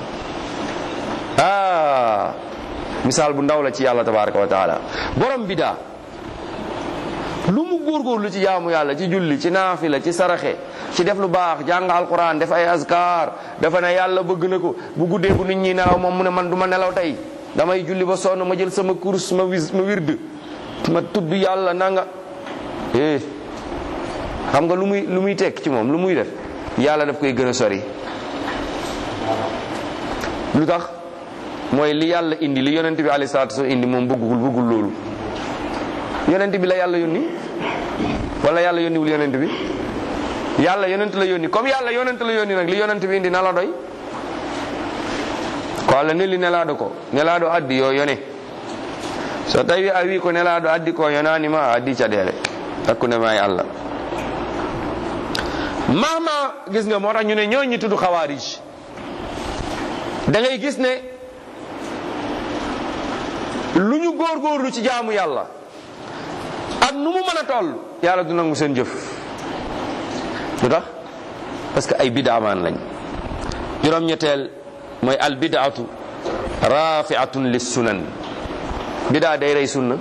ah misaal bu ndaw la ci yàlla tabaraka wa taala borom bidaa lu mu góorgóorlu ci jaamu yàlla ci julli ci naafila ci saraxe ci def lu baax jàng alquran def ay askar dafa ne yàlla bëgg na ko bu guddee bu nit ñi nelaw moom mu ne man du ma nelaw tey damay julli ba sonn ma jël sama course ma wis ma wird ma tudd yàlla nanga eh xam nga lu muy lu muy tekk ci moom lu muy def yàlla daf koy gën a sori lu tax mooy li yàlla indi li yonent bi alayhi salaatu wasallam indi moom bëggul bëggul loolu yonent bi la yàlla yónni wala yàlla yónniwul yonent bi yàlla yonent la yónni comme yàlla yonent la yónni nag li yonent bi indi na la doy ko allah nelli nelaɗo ko nelaɗo addi yo yone so tawi a wi ko nelaɗo addi ko yonanima a addi caɗele hakkude ma e allah mama gis nga moo tax ñu ne ñoo ñi tudd xawaarij da ngay gis ne lu ñu góorgóorlu ci jaamu yàlla ak nu mu mën a toll yàlla du nangu seen jëf lu tax parce que ay bidaamaan lañ juróom-ñetteel mooy al bidaatu rafiatun lis sunan bidaa day rey sunna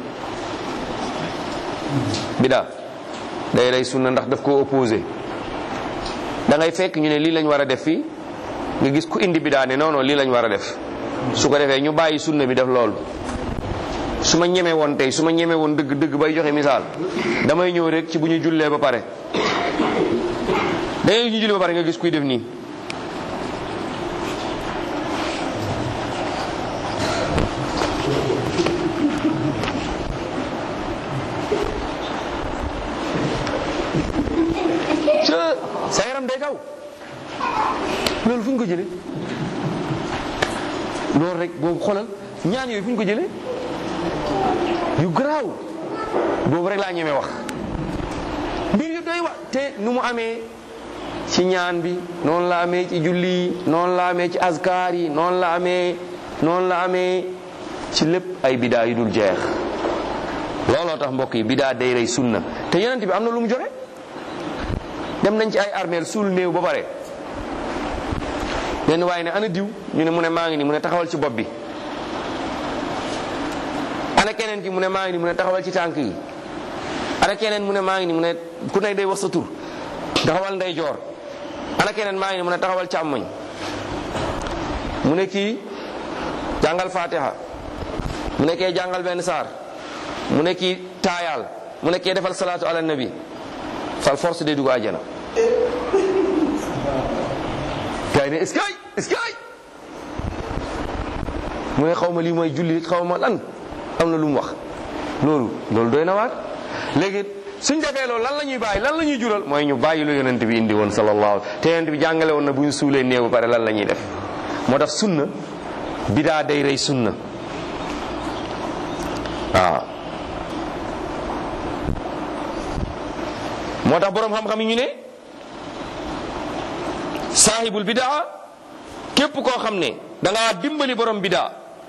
bidaa day rey sunna ndax daf ko opposé da ngay fekk ñu ne lii lañ war a def fii nga gis ku indi bidaa ne non non lii lañ war a def su ko defee ñu bàyyi sunna bi def loolu su ma ñemee woon tey su ma ñemee woon dëgg dëgg bay joxe misaal damay ñëw rek ci bu ñu jullee ba pare da ngay ñu jullee ba pare nga gis kuy def nii sa yaram day daw loolu fu ñu ko jëlee loolu rek boobu xoolal ñaan yooyu fu ñu ko jëlee yu garaaw boobu rek laa ñemee wax mbir yu doy wa te nu mu amee ci ñaan bi noonu la amee ci julli yi noonu la amee ci azkar yi noonu la amee noonu la amee ci lépp ay bidaa yu dul jeex looloo tax mbokk yi bidaa day rey sunna te yonent bi am na lu mu joxe dem nañ ci ay armeel suul néew ba pare benn waaye ne ana diw ñu ne mu ne maa ngi ni mu ne taxawal ci bopp bi ana keneen ki mu ne maa ngi ni mu ne taxawal ci tànk yi ana keneen mu ne maa ngi ni mu ne ku nekk day wax sa tur taxawal ndey joor ana keneen maa ngi ni mu ne taxawal càmmoñ mu ne kii jàngal fatiha mu ne kee jàngal benn saar mu ne kii taayaal mu ne kee defal salaatu ala nabi fal force day dugg àjjana gars yi ne est-ce que est-ce que mu ne xaw ma lii mooy julli xaw ma lan am na lu mu wax loolu loolu doy na waat léegi suñ defee loolu lan la ñuy bàyyi lan la ñuy jural mooy ñu bàyyi lu yonent bi indi woon sallallahu te yonent bi jàngale woon na bu ñu suulee néew ba pare lan la ñuy def moo tax sunna bidaa day rey sunna waaw moo tax boroom xam-xam yi ñu ne saahibul bidaa képp koo xam ne da ngaa dimbali borom bidaa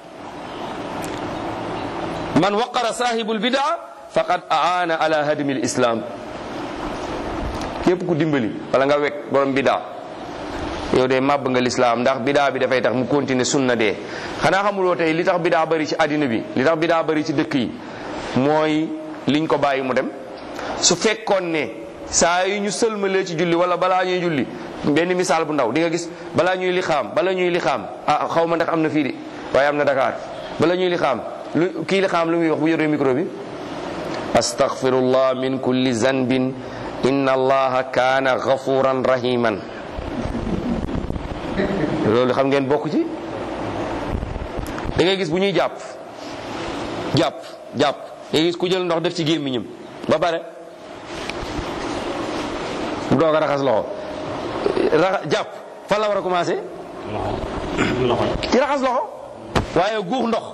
man waqara saahibul bidaa faqad aana ala hadmi l islam képp ku dimbali wala nga wekk borom bidaa yow de màbb nga lislaam ndax bidaa bi dafay tax mu continuer sunna dee xanaa xamuloo tey li tax bidaa bari ci àddina bi li tax bidaa bari ci dëkk yi mooy liñ ko bàyyi mu dem su fekkoon ne saa yi ñu sëlmalee ci julli wala balaa ñuy julli benn misaal bu ndaw di nga gis balaa ñuy lixaam bala ñuy lixaam ah xaw ma ndax am na fii de waaye am na Dakar bala ñuy lixaam lu kii lixaam lu muy wax bu yoree micro bi astaghfirullah min kulli zanbin inna allaha kaana ghafuran rahiman loolu xam ngeen bokk ci da ngay gis bu ñuy jàpp jàpp jàpp da ngay gis ku jël ndox def ci gémmiñam ba pare mu doog a raxas loxo raxa jàpp fan la war a commencé loxo loxo ci raxas loxo waaye guux ndox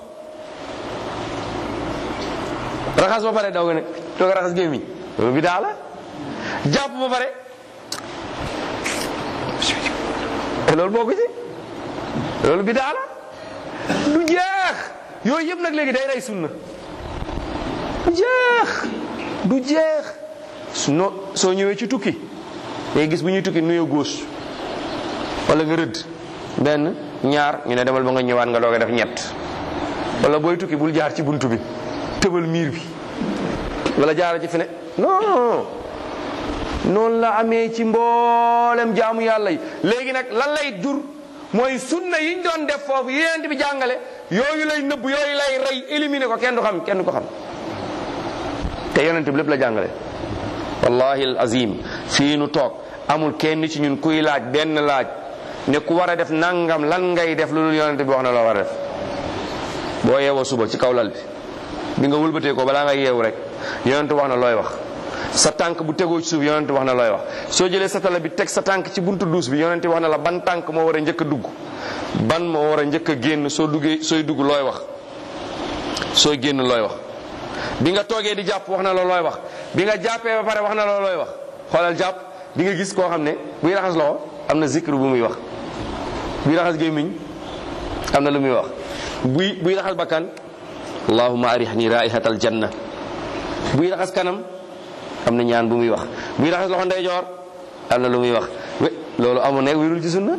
raxas ba pare daw nga ne doog a raxas gémmiñ loolu bi daa la jàpp ba pare loolu boo ko ci loolu bi daa la du jeex yooyu yëpp nag léegi day rey sunna du jeex du jeex su no soo ñëwee ci tukki ngay gis bu ñuy tukki nuyoo gauche wala nga rëdd benn ñaar ñu ne demal ba nga ñëwaat nga doog a def ñett wala booy tukki bul jaar ci buntu bi tëbal miir bi wala jaara ci fene non noonu la amee ci mboolem jaamu yàlla yi léegi nag lan lay jur mooy sunna yiñ doon def foofu yonent bi jàngale yooyu lay nëbb yooyu lay rey éliminer ko kenn du xam kenn du ko xam te yonent bi lépp la jàngale wallahi al azim fii nu toog amul kenn ci ñun kuy laaj benn laaj ne ku war a def nangam lan ngay def lu dul yonent bi wax na loo war a def boo yeewoo suba ci kaw lal bi bi nga wëlbatee ko balaa nga yeewu rek yonent wax na looy wax sa tànk bu tegoo ci suuf yonent wax na looy wax soo jëlee sa tala bi teg sa tànk ci buntu duus bi yonent wax na la ban tànk moo war a njëkk a dugg ban moo war a njëkk a génn soo duggee sooy dugg looy wax sooy génn looy wax bi nga toogee di jàpp wax na la looy wax bi nga jàppee ba pare wax na la looy wax xoolal jàpp di nga gis koo xam ne buy raxas loxo am na zikr bu muy wax buy raxas gémmiñ am na lu muy wax buy buy raxas bakkan allahumma arihni raihatal janna buy raxas kanam am na ñaan bu muy wax buy raxas loxo ndeyjoor am na lu muy wax we loolu amu nekk wirul ci sunna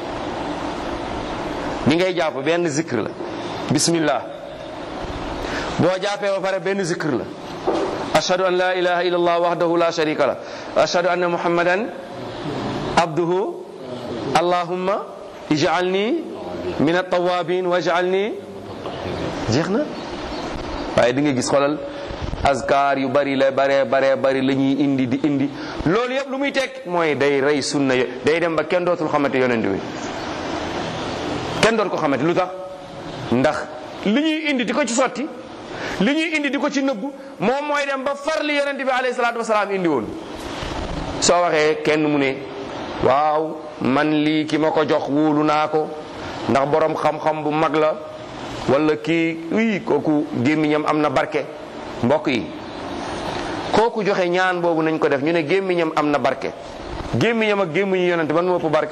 bi ngay jàpp benn zikr la bismillah boo jàppee ba pare benn zikr la ashhadu an la ilaha illa allah wahdahu la sharika la ashhadu anna muhammadan abduhu allahumma ij'alni min at-tawabin waj'alni jeex na waaye di nga gis xoolal azkar yu bari la bare bare bari la ñuy indi di indi loolu yëpp lu muy teg mooy day rey sunna yo day dem ba kenn dootul xamante yonent bi kenn doot ko xamante lu tax ndax li ñuy indi di ko ci sotti li ñuy indi di ko ci nëbbu moom mooy dem ba far li yonent bi alayhi salaatu wasalaam indi woon soo waxee kenn mu ne waaw man lii ki ma ko jox wóolu naa ko ndax borom xam-xam bu mag la wala kii uy kooku gémmiñam am na barke mbokk yi kooku joxe ñaan boobu nañ ko def ñu ne gémmiñam am na barke gémmiñam ak gémmiñu yonent ban moo ëpp barke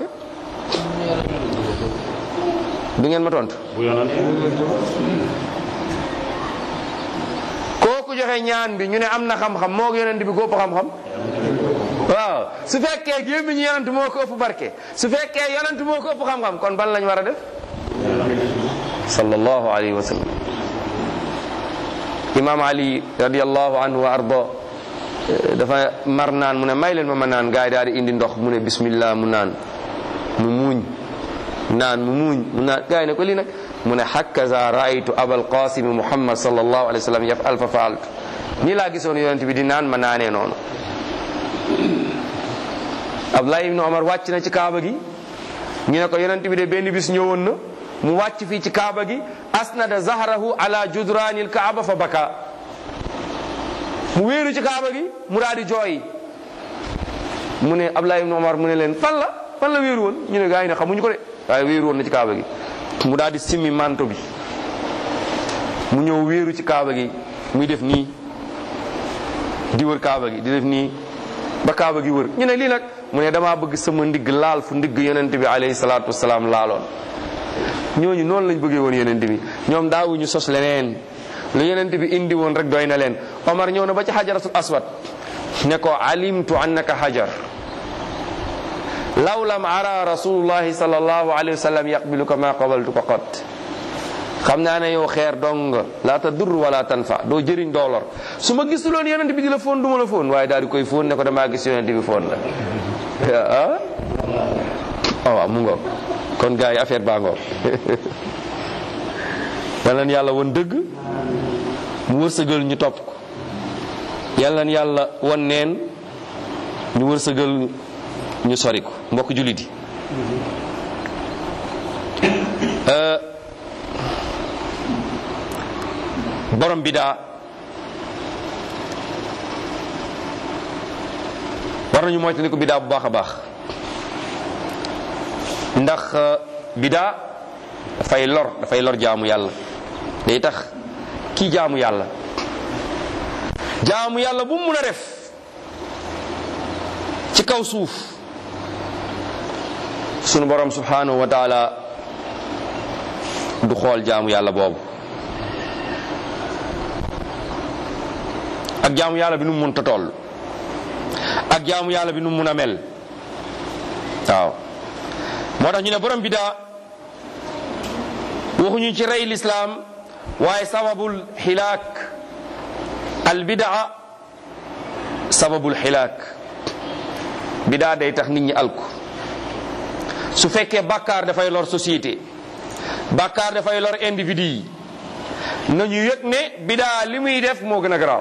du ngeen ma tontu bu yonent kooku joxe ñaan bi ñu ne am na xam-xam moo ko yonent bi ko ëpp xam-xam waaw su fekkee gémmiñu yonent moo ko ëpp barke su fekkee yonent moo ko ëpp xam-xam kon ban lañ war a def sallallahu alayhi wa sallam imam ali radiallahu anhu wa arda dafa mar naan mu ne may leen ma ma naan gaay daal di indi ndox mu ne bismillah mu naan mu muuñ naan mu muuñ mu naan gaay ne ko lii nag mu ne hakaza raaytu abal qasim muhammad sallallahu alayhi wa sallam yafal fa faaltu nii laa gisoon yonent bi di naan ma naanee noonu abdullah ibnu omar wàcc na ci kaaba gi ñu ne ko yonent bi de benn bis ñëwoon na mu wàcc fii ci kaaba gi asnada zahrahu ala judraanil kaaba fa baka mu wéeru ci kaaba gi mu daal di jooy mu ne Abdullah ibn Omar mu ne leen fan la fan la wéeru woon ñu ne gaa yi ne xamuñu ko de waaye wéeru woon na ci kaaba gi mu daal di simmi manto bi mu ñëw wéeru ci kaaba gi muy def nii di wër kaaba gi di def nii ba kaaba gi wër ñu ne lii nag mu ne damaa bëgg sama ndigg laal fu ndigg yonent bi alayhi salaatu wasalaam laaloon ñooñu noonu lañ bëggee woon yonent bi ñoom daawuñu sos leneen lu yonent bi indi woon rek doy na leen Omar ñëw na ba ci xajaratul aswad ne ko alimtu annaka hajar law lam ara rasulullahi sallallahu alayhi wa sallam yaqbiluka ma qabaltuka qat xam naa ne yow xeer dong nga laa tadur wala tanfa doo jëriñ doo lor su ma gisuloon yonent bi di la foon du ma la foon waaye daal di koy foon ne ko damaa gis yonent bi foon la ah waaw mu ngoog kon gars yi affaire baa ngoog yal na yàlla won dëgg mu wërsëgal ñu topp ko yal na yàlla won neen ñu wërsëgal ñu sori ko mbokk jullit yi borom bidaa war nañu moytandiku bidaa bu baax a baax ndax bidaa dafay lor dafay lor jaamu yàlla day tax kii jaamu yàlla jaamu yàlla bu mu mun a def ci kaw suuf sunu borom subhanahu wa taala du xool jaamu yàlla boobu ak jaamu yàlla bi nu mu mun ta toll ak jaamu yàlla bi nu mu mun a mel waaw moo tax ñu ne borom bidaa waxuñu ci rey lislaam waaye sababul xilaak al bidaa sababul xilaak bidaa day tax nit ñi alku su fekkee bàkkaar dafay lor société bàkkaar dafay lor individu yi nañu yëg ne bidaa li muy def moo gën a garaaw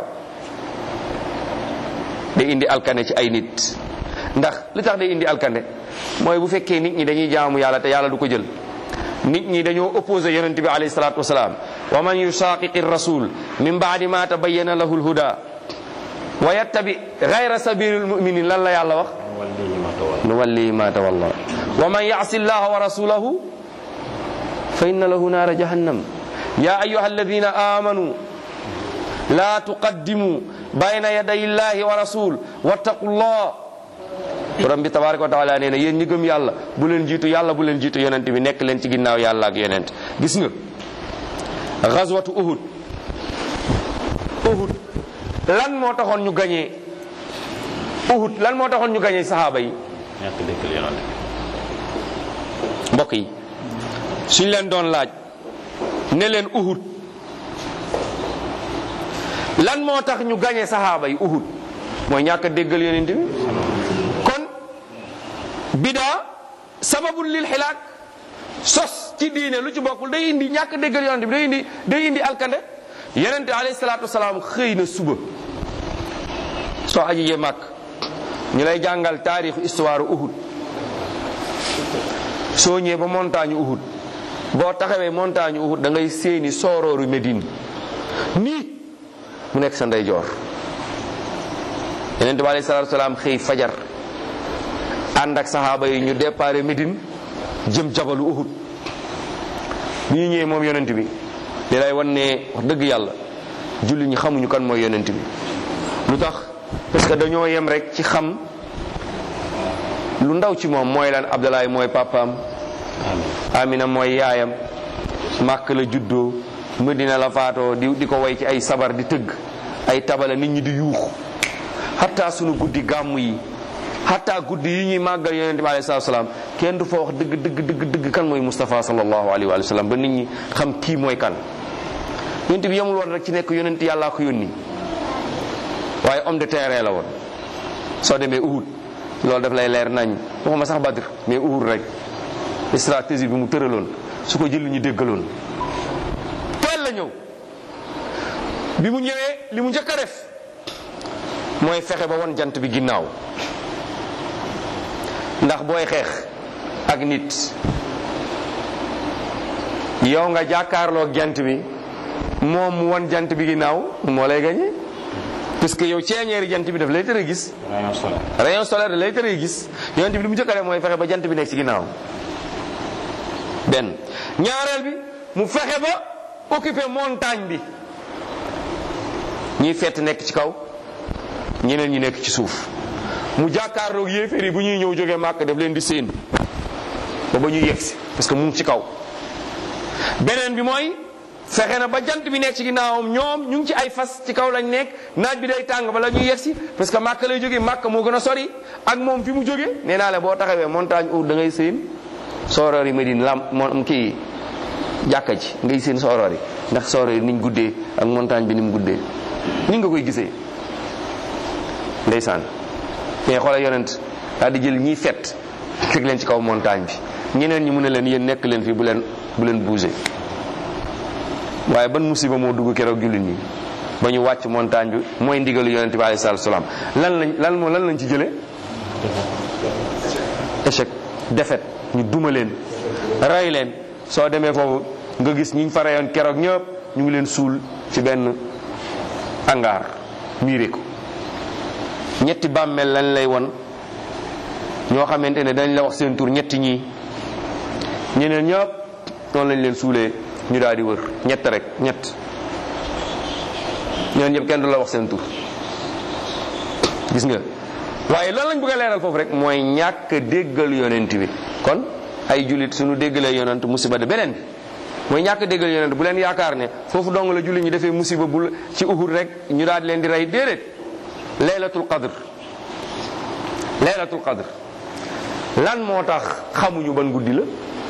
day indi alkane ci ay nit ndax li tax day indi alkane mooy bu fekkee nit ñi dañuy jaamu yàlla te yàlla du ko jël nit ñi dañoo opposé yonente bi alayhi salatu wasalaam wa man yushaqiqi rasul min baadi ma tabayyana lahu lhuda wa yattabi gayra sabili lmuminin lan la yàlla wax nu wallihi ma tawalla wa man yasi llaha wa rasulahu fa inna lahu naara jahannam ya ayuha alladina amanu la tuqaddimu bayna yaday llahi wa rasul wattaqu llah borom bi tabaraka wa taala nee na yéen ñi gëm yàlla bu leen jiitu yàlla bu leen jiitu yonent bi nekk leen ci ginnaaw yàlla ak yonent gis nga gazwatu uhud uhud lan moo taxoon ñu gañee uhud lan moo taxoon ñu gañee sahaaba yi ñàkk déggal yonent mbokk yi suñ leen doon laaj ne leen uhud lan moo tax ñu gañee sahaaba yi uhud mooy ñàkk a déggal yonent bi kon bidaa sababul lil xilaak sos ci diine lu ci bokkul day indi ñàkk déggal yonent bi day indi day indi alkande yonent alayhi salaatu wasalaam xëy na suba soo ajijee màkk ñu lay jàngal taarixu histoire uhud soo ñëwee ba montagne uhud boo taxawee montagne uhud da ngay séeni soorooru Médine nii mu nekk sa ndeyjoor yonent bi alayhi salaatu wasalaam xëy fajar ànd ak saxaaba yi ñu déparé Médine jëm jabalu uhud bi ñu ñëwee moom yonent bi li lay wan ne wax dëgg yàlla julli ñi xamuñu kan mooy yonent bi lu tax parce que dañoo yem rek ci xam lu ndaw ci moom mooy lan Abdalaay mooy papaam Amina mooy yaayam màkk la juddoo Medina la faatoo di di ko way ci ay sabar di tëgg ay tabala nit ñi di yuuxu xataa sunu guddi gàmm yi xataa guddi yi ñuy màggal yonente bi alayhi salaam kenn du fa wax dëgg dëgg dëgg dëgg kan mooy Moustapha sallallahu alayhi wa sallam ba nit ñi xam kii mooy kan yonente bi yemul woon rek ci nekk yonente yàllaa ko yónni waaye homme de terrain la woon soo demee Uhud loolu daf lay leer nañ waxuma sax Badr mais Uhud rek stratégie bi mu tëraloon su ko jël ñu déggaloon teel la ñëw bi mu ñëwee li mu njëkk a def mooy fexe ba won jant bi ginnaaw ndax booy xeex ak nit yow nga jàkkaarloo jant bi moom mu won jant bi ginnaaw moo lay gañe parce que yow ceeñeeri jant bi daf lay tere gis rayon solaire rayon solaire da lay tere gis yonent bi li mu njëkk a def mooy fexe ba jant bi nekk ci ginnaaw benn ñaareel bi mu fexe ba occuper montagne bi ñiy fett nekk ci kaw ñeneen ñi nekk ci suuf mu jàkkaarloog yéeféer yi bu ñuy ñëw jógee màkk daf leen di séen ba ba ñuy yegsi parce que mu ngi ci kaw beneen bi mooy fexe na ba jant bi nekk ci ginnaawam ñoom ñu ngi ci ay fas ci kaw lañ nekk naaj bi day tàng bala ñuy yegsi parce que màkk lay jógee màkk moo gën a sori ak moom fi mu jógee nee naa la boo taxawee montagne Uhud da ngay séen sooroor yi Medine lam moom kii jàkka ji ngay séen sooroor yi ndax sooroor yi niñ guddee ak montagne bi ni mu guddee ni nga koy gisee ndeysaan mais xoolal yonent daal di jël ñiy fet teg leen ci kaw montagne bi ñeneen ñi mu ne leen yéen nekk leen fii bu leen bu leen bouger waaye ban musiba moo dugg keroog jullit ñi ba ñu wàcc montagne bi mooy ndigalu yonent bi alayhi salaatu salaam lan lañ lan moo lan lañ ci jëlee échec défaite ñu duma leen rey leen soo demee foofu nga gis ñiñ fa reyoon keroog ñëpp ñu ngi leen suul ci benn hangar miire ko ñetti bàmmeel lañ lay won ñoo xamante ne dañ la wax seen tur ñetti ñii ñeneen ñëpp noonu lañ leen suulee ñu daal di wër ñett rek ñett ñeneen ñëpp kenn du la wax seen tur gis nga waaye lan lañ bëgg a leeral foofu rek mooy ñàkk déggal yonent bi kon ay jullit suñu déggalee yonent musiba de beneen bi mooy ñàkk déggal yonent bu leen yaakaar ne foofu dong la jullit ñi defee musiba bu ci uhud rek ñu daal di leen di rey déedéet laylatul qadr laylatul qadr lan moo tax xamuñu ban guddi la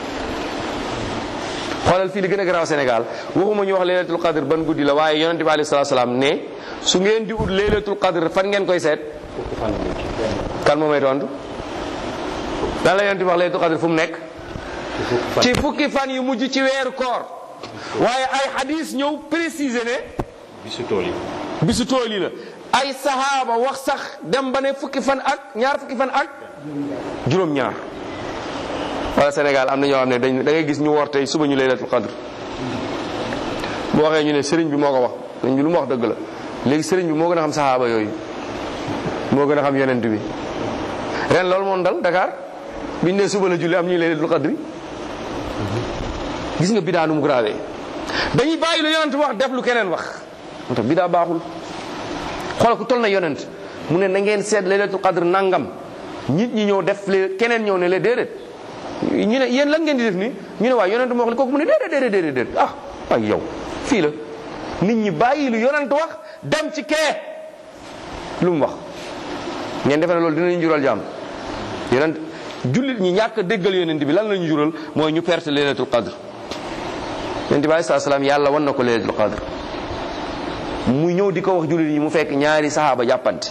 xoolal fii li gën a garaaw Sénégal waxuma ñu wax laylatul qadr ban guddi la waaye yonente bi alayhi salaatu salaam ne su ngeen di ut laylatul qadr fan ngeen koy seet kan moo may tontu lan la yonente bi wax laylatul qadr fu mu nekk ci fukki fan yu mujj ci weeru koor waaye ay hadis ñëw préciser ne bisu tool yi bisu tool yi la ay sahaaba wax sax dem ba ne fukki fan ak ñaar fukki fan ak juróom-ñaar wala Sénégal am na ñoo xam ne dañ da ngay gis ñu woor tey suba ñu laylatul qadr bu waxee ñu ne sëriñ bi moo ko wax sëriñ bi lu mu wax dëgg la léegi sëriñ bi moo gën a xam sahaaba yooyu moo gën a xam yonent bi ren loolu moom dal Dakar biñ ne suba la julli am ñuy laylatul qadri gis nga bidaa nu mu grave dañuy bàyyi lu yonent wax def lu keneen wax moo tax bidaa baaxul xoolal ku toll na yonent mu ne na ngeen seet laylatul qadr nangam nit ñi ñëw def le keneen ñëw ne le déedéet ñu ne yéen lan ngeen di def nii ñu ne waaye yonent moo wax li kooku mu ne déedéet déedéet déedéet déedéet ah ay yow fii la nit ñi bàyyi lu yonent wax dem ci kee lu mu wax ngeen defe ne loolu dinañu jural jàmm yonent jullit ñi ñàkk a déggal yonent bi lan la ñu jural mooy ñu perte laylatul qadr yonent bi alayhi salaam yàlla wan na ko laylatul qadr mu ñëw di ko wax jullit yi mu fekk ñaari saxaaba jàppante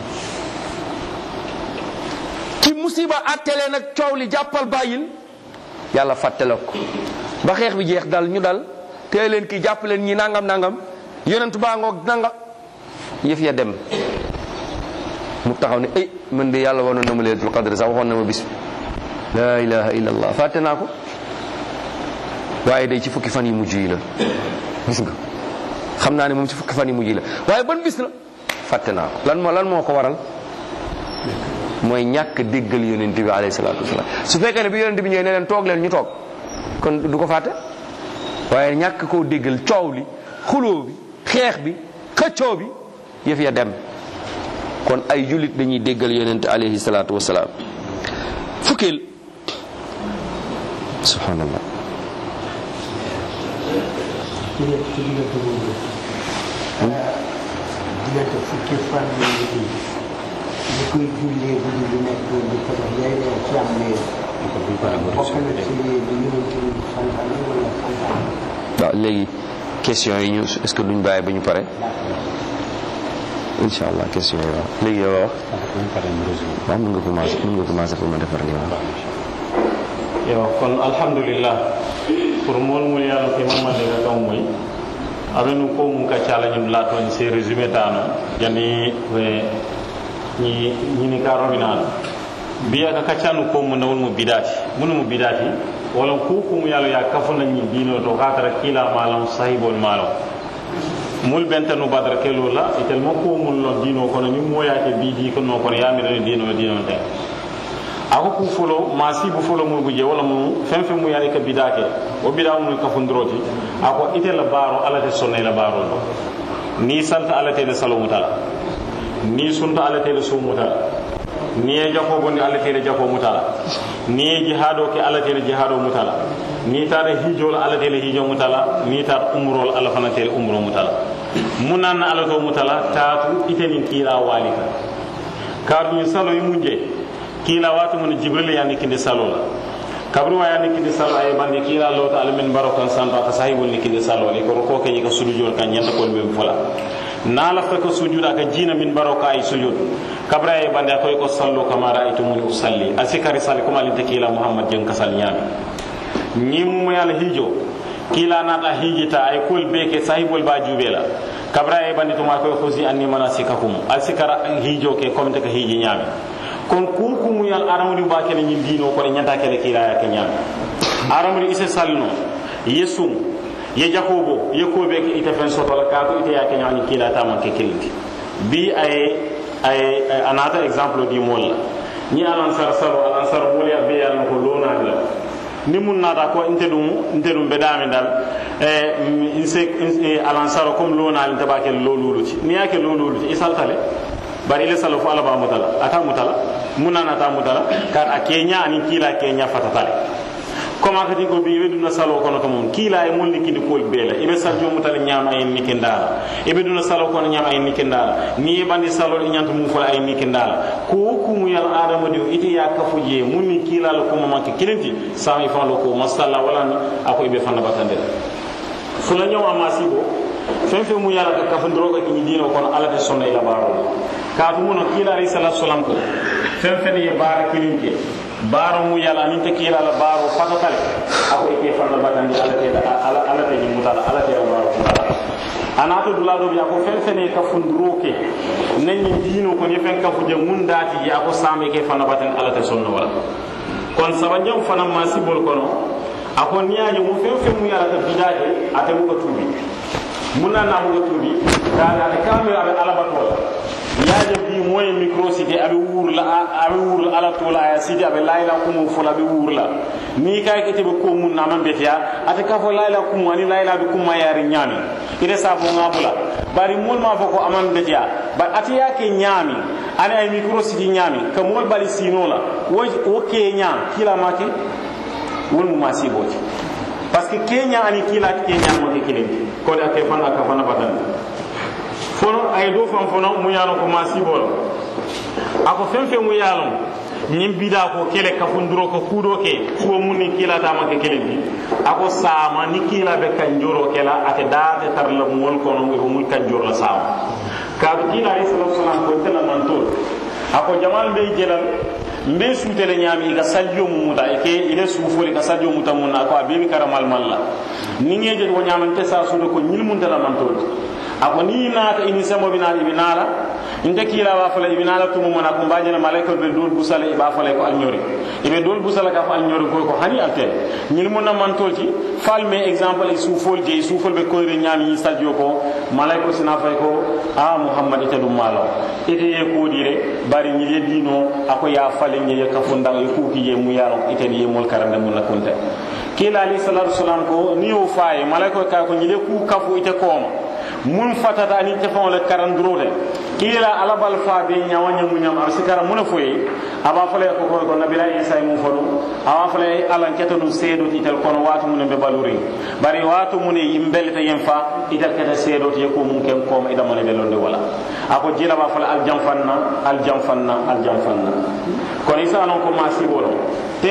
ci musiba attele nag coow li jàppal bàyyil yàlla fàttale ko ba xeex bi jeex dal ñu dal tee leen ki jàpp leen ñi nangam nangam yonent baa ngoog nanga yëf ya dem mu taxaw ne ay man de yàlla wanoon na ma laylatul qadr sax waxoon na ma bis bi la ilaha illa allah fàtte naa ko waaye day ci fukki fan yi mujj yi la gis nga xam naa ne moom ci fukki fan yi mujj la waaye ban bis la fàtte naa ko lan moo lan moo ko waral mooy ñàkk déggal yonent bi alayhi salaatu wasalaam su fekkee ne bi yonent bi ñëwee ne leen toog leen ñu toog kon du ko fàtte waaye ñàkk koo déggal coow li xuloo bi xeex bi xëccoo bi yëf ya dem kon ay jullit dañuy déggal yonent alayhi salaatu wasalaam fukkeel subhanallah ci nekk ci diggante boobu diggante fukki fan yi ñu ñu koy jullee guddi bu nekk di ko def yaay leen ci am leen bokk na ci li ñu ci santaane wala santaane waaw léegi question yi ñu est-ce que duñ bàyyi ba ñu pare incha allah question yi waaw léegi yow wax waaw mën nga commencé mën nga commencé pour ma defar li waaw yo kon alhamdulillah pour mol mul yalla ke mamma de ga taw moy abenu ko mun ka chala nyum la to se résumé tano yani we ni ni ni ka robina biya ka kacanu ko mun nawul mu bidati mun mu bidati wala ku ku mu yalla ya kafuna ni dino to ka tara kila malam sahibul malam mul bentanu badar kelo la itel mo ko mun lo dino kono ni moya ke bidi ko no kono yamire dino dino te ako ku folo masibu folo mu buje wala mu fen fen mu yani ka bidake o bida mu ka fundroti ako ite la baro ala te sonne la baro do ni santa ala te salo mutala ni sunta ala te su mutala ni e jako gondi ala te jako mutala ni e jihado ke ala te jihado mutala ni tare hijol ala te hijo mutala ni tar umrol ala fana te umro mutala munan ala to mutala taatu ite nin kila walika kadu salo yi munje kila watu mun jibril yani kinde salo la kabru wa yani kinde salo ay bandi kila lo ta almin barokan santa ta sahibul ni kinde salo ni ko ko ke ka sujud kan nyanda ko be fola na la fa ko sujud aka jina min baroka ay sujud kabra ay bandi ko ko sallu kama ra'aytu mun usalli asikari sali kuma linte kila muhammad jen kasal nyami ni mu yalla hijo kila nata hijita ay kol be ke sahibul ba jubela kabra ay bandi to ma ko khosi anni manasikakum asikara hijo ke comme te ka hiji nyami kon kunkumu yal aramuri ba kene ñin dino ko ñanta kele kila ya kenyam aramuri ise salno yesum ye jakobo ye ko be ke ite fen soto la ka ko ite ya kenya ni kila ta man ke kilti bi ay ay anata exemple di molla ñi alansar salo alansar woli a be yalno ko lonaani la ni mun naata ko nte ɗum nte ɗum ɓe dami dal e se alansaro comme lonaali nte ɓa ke loluluti ni yake loluluti i saltale bari ile salo fo ala ba mutala ata mutala munana ata mutala kar a keña anin kiila keña fatatale comme akati ko bi ibe duna salo kono to mum kiila e mon likindi kol bela ibe sarjo mutala ñama ay nikindala ibe duna salo kono ñama ay nikindala ni bandi salo e ñanta mu fola ay nikindala ko ku mu yal adama de ite ya kafu je mun ni kiila lo ko mo manke kilinti sa mi fan lo ko masalla wala ni ako ibe fanna batande fula ñaw amasibo fen fe mu yala ka kafandiro ka kiñi dino kono ala te sonna ila baaro kaatu muno kiila alayhi salatu wasalam ko fen fen ye baara kilin ke baaro mu yala nin te kiila la baaro fatatale ako ike fanna batandi ala te ala ala te ni mutala ala te baaro mutala anato dula do bi ako fen fen ye kafundiro ke nan ni dino ko ni fen kafu je mun daati je ako same ke fanna batandi ala te sonna wala kon sabanjam fana masibol kono ako niyaje mu fen fen mu yala ka bidaje ate mu ko tubi munna na mu tubi dal ate kambe abe alabatola yaje bi moye micro cité abe wurla abe wurla ala tola ya cité abe layla kumu fola abe wurla ni kay kete be ko mun na man betia ate ka fo layla kumu ani layla be kuma yari nyami ire sa fo ngabula bari mol ma foko aman betia ba ate yake nyami ani ay micro cité nyami ka mol bali sinola wo wo ke nyam kila make wol mu masiboti parce que kenya ani kila kenya mo ke kilin ko da ke fana ka fana batan fono ay do fam fono mu yalo ko masibol ako fen fen mu yalo ñim bida ko kele ka funduro ko kudo ke fo mun ni kila ta ma ke kele bi ako sama ni kila be kan joro kela ate da te tar la mol ko no ngi mul kan joro la sama ka kila alayhi salatu wasalam ko tela man to ako jamal be jelal mbe suutele ñaami i ka sajjo mu muta i ke ile suufoli ka sajjo muta mun na ko a bebi karamal malla ni ŋe je ko ñamante sa suude ko ñil mun tala mantoti ako ni naata ini sembo bi naala ibi naala nte kiila ba fala ibi naala tumu mona ko mbajena malaika be dol busala iba fala ko alñori ibe dol busala ka fa alñori ko ko hani altel ñil mun na mantoti fal me exemple e suufol je suufol be koyre ñaami ñi sajjo ko malaika sina fay ko a muhammad ite dum malo ite ye kodire bari ñil ye dino ako ya fale ñe ye kafundang ye kuki ye mu yaro ite ye mol karande mun na kunte kila ali sallallahu alaihi wasallam ko ni o faye malaika ka ko ñile ku kafu ite kooma mun fatata ani tefon le karandrote kila alabal fa be nyawanya munyam ar sikara mun foye aba fale ko ko ko nabila isa mu fodo aba fale alan ketanu sedo titel kono watu mun be baluri bari watu mun yimbelta yen fa itel keta sedo ti ko mun ken ko ma ida mon be londe wala ako jila ba fale al jamfanna al jamfanna al jamfanna kono isa non ko ma sibolo te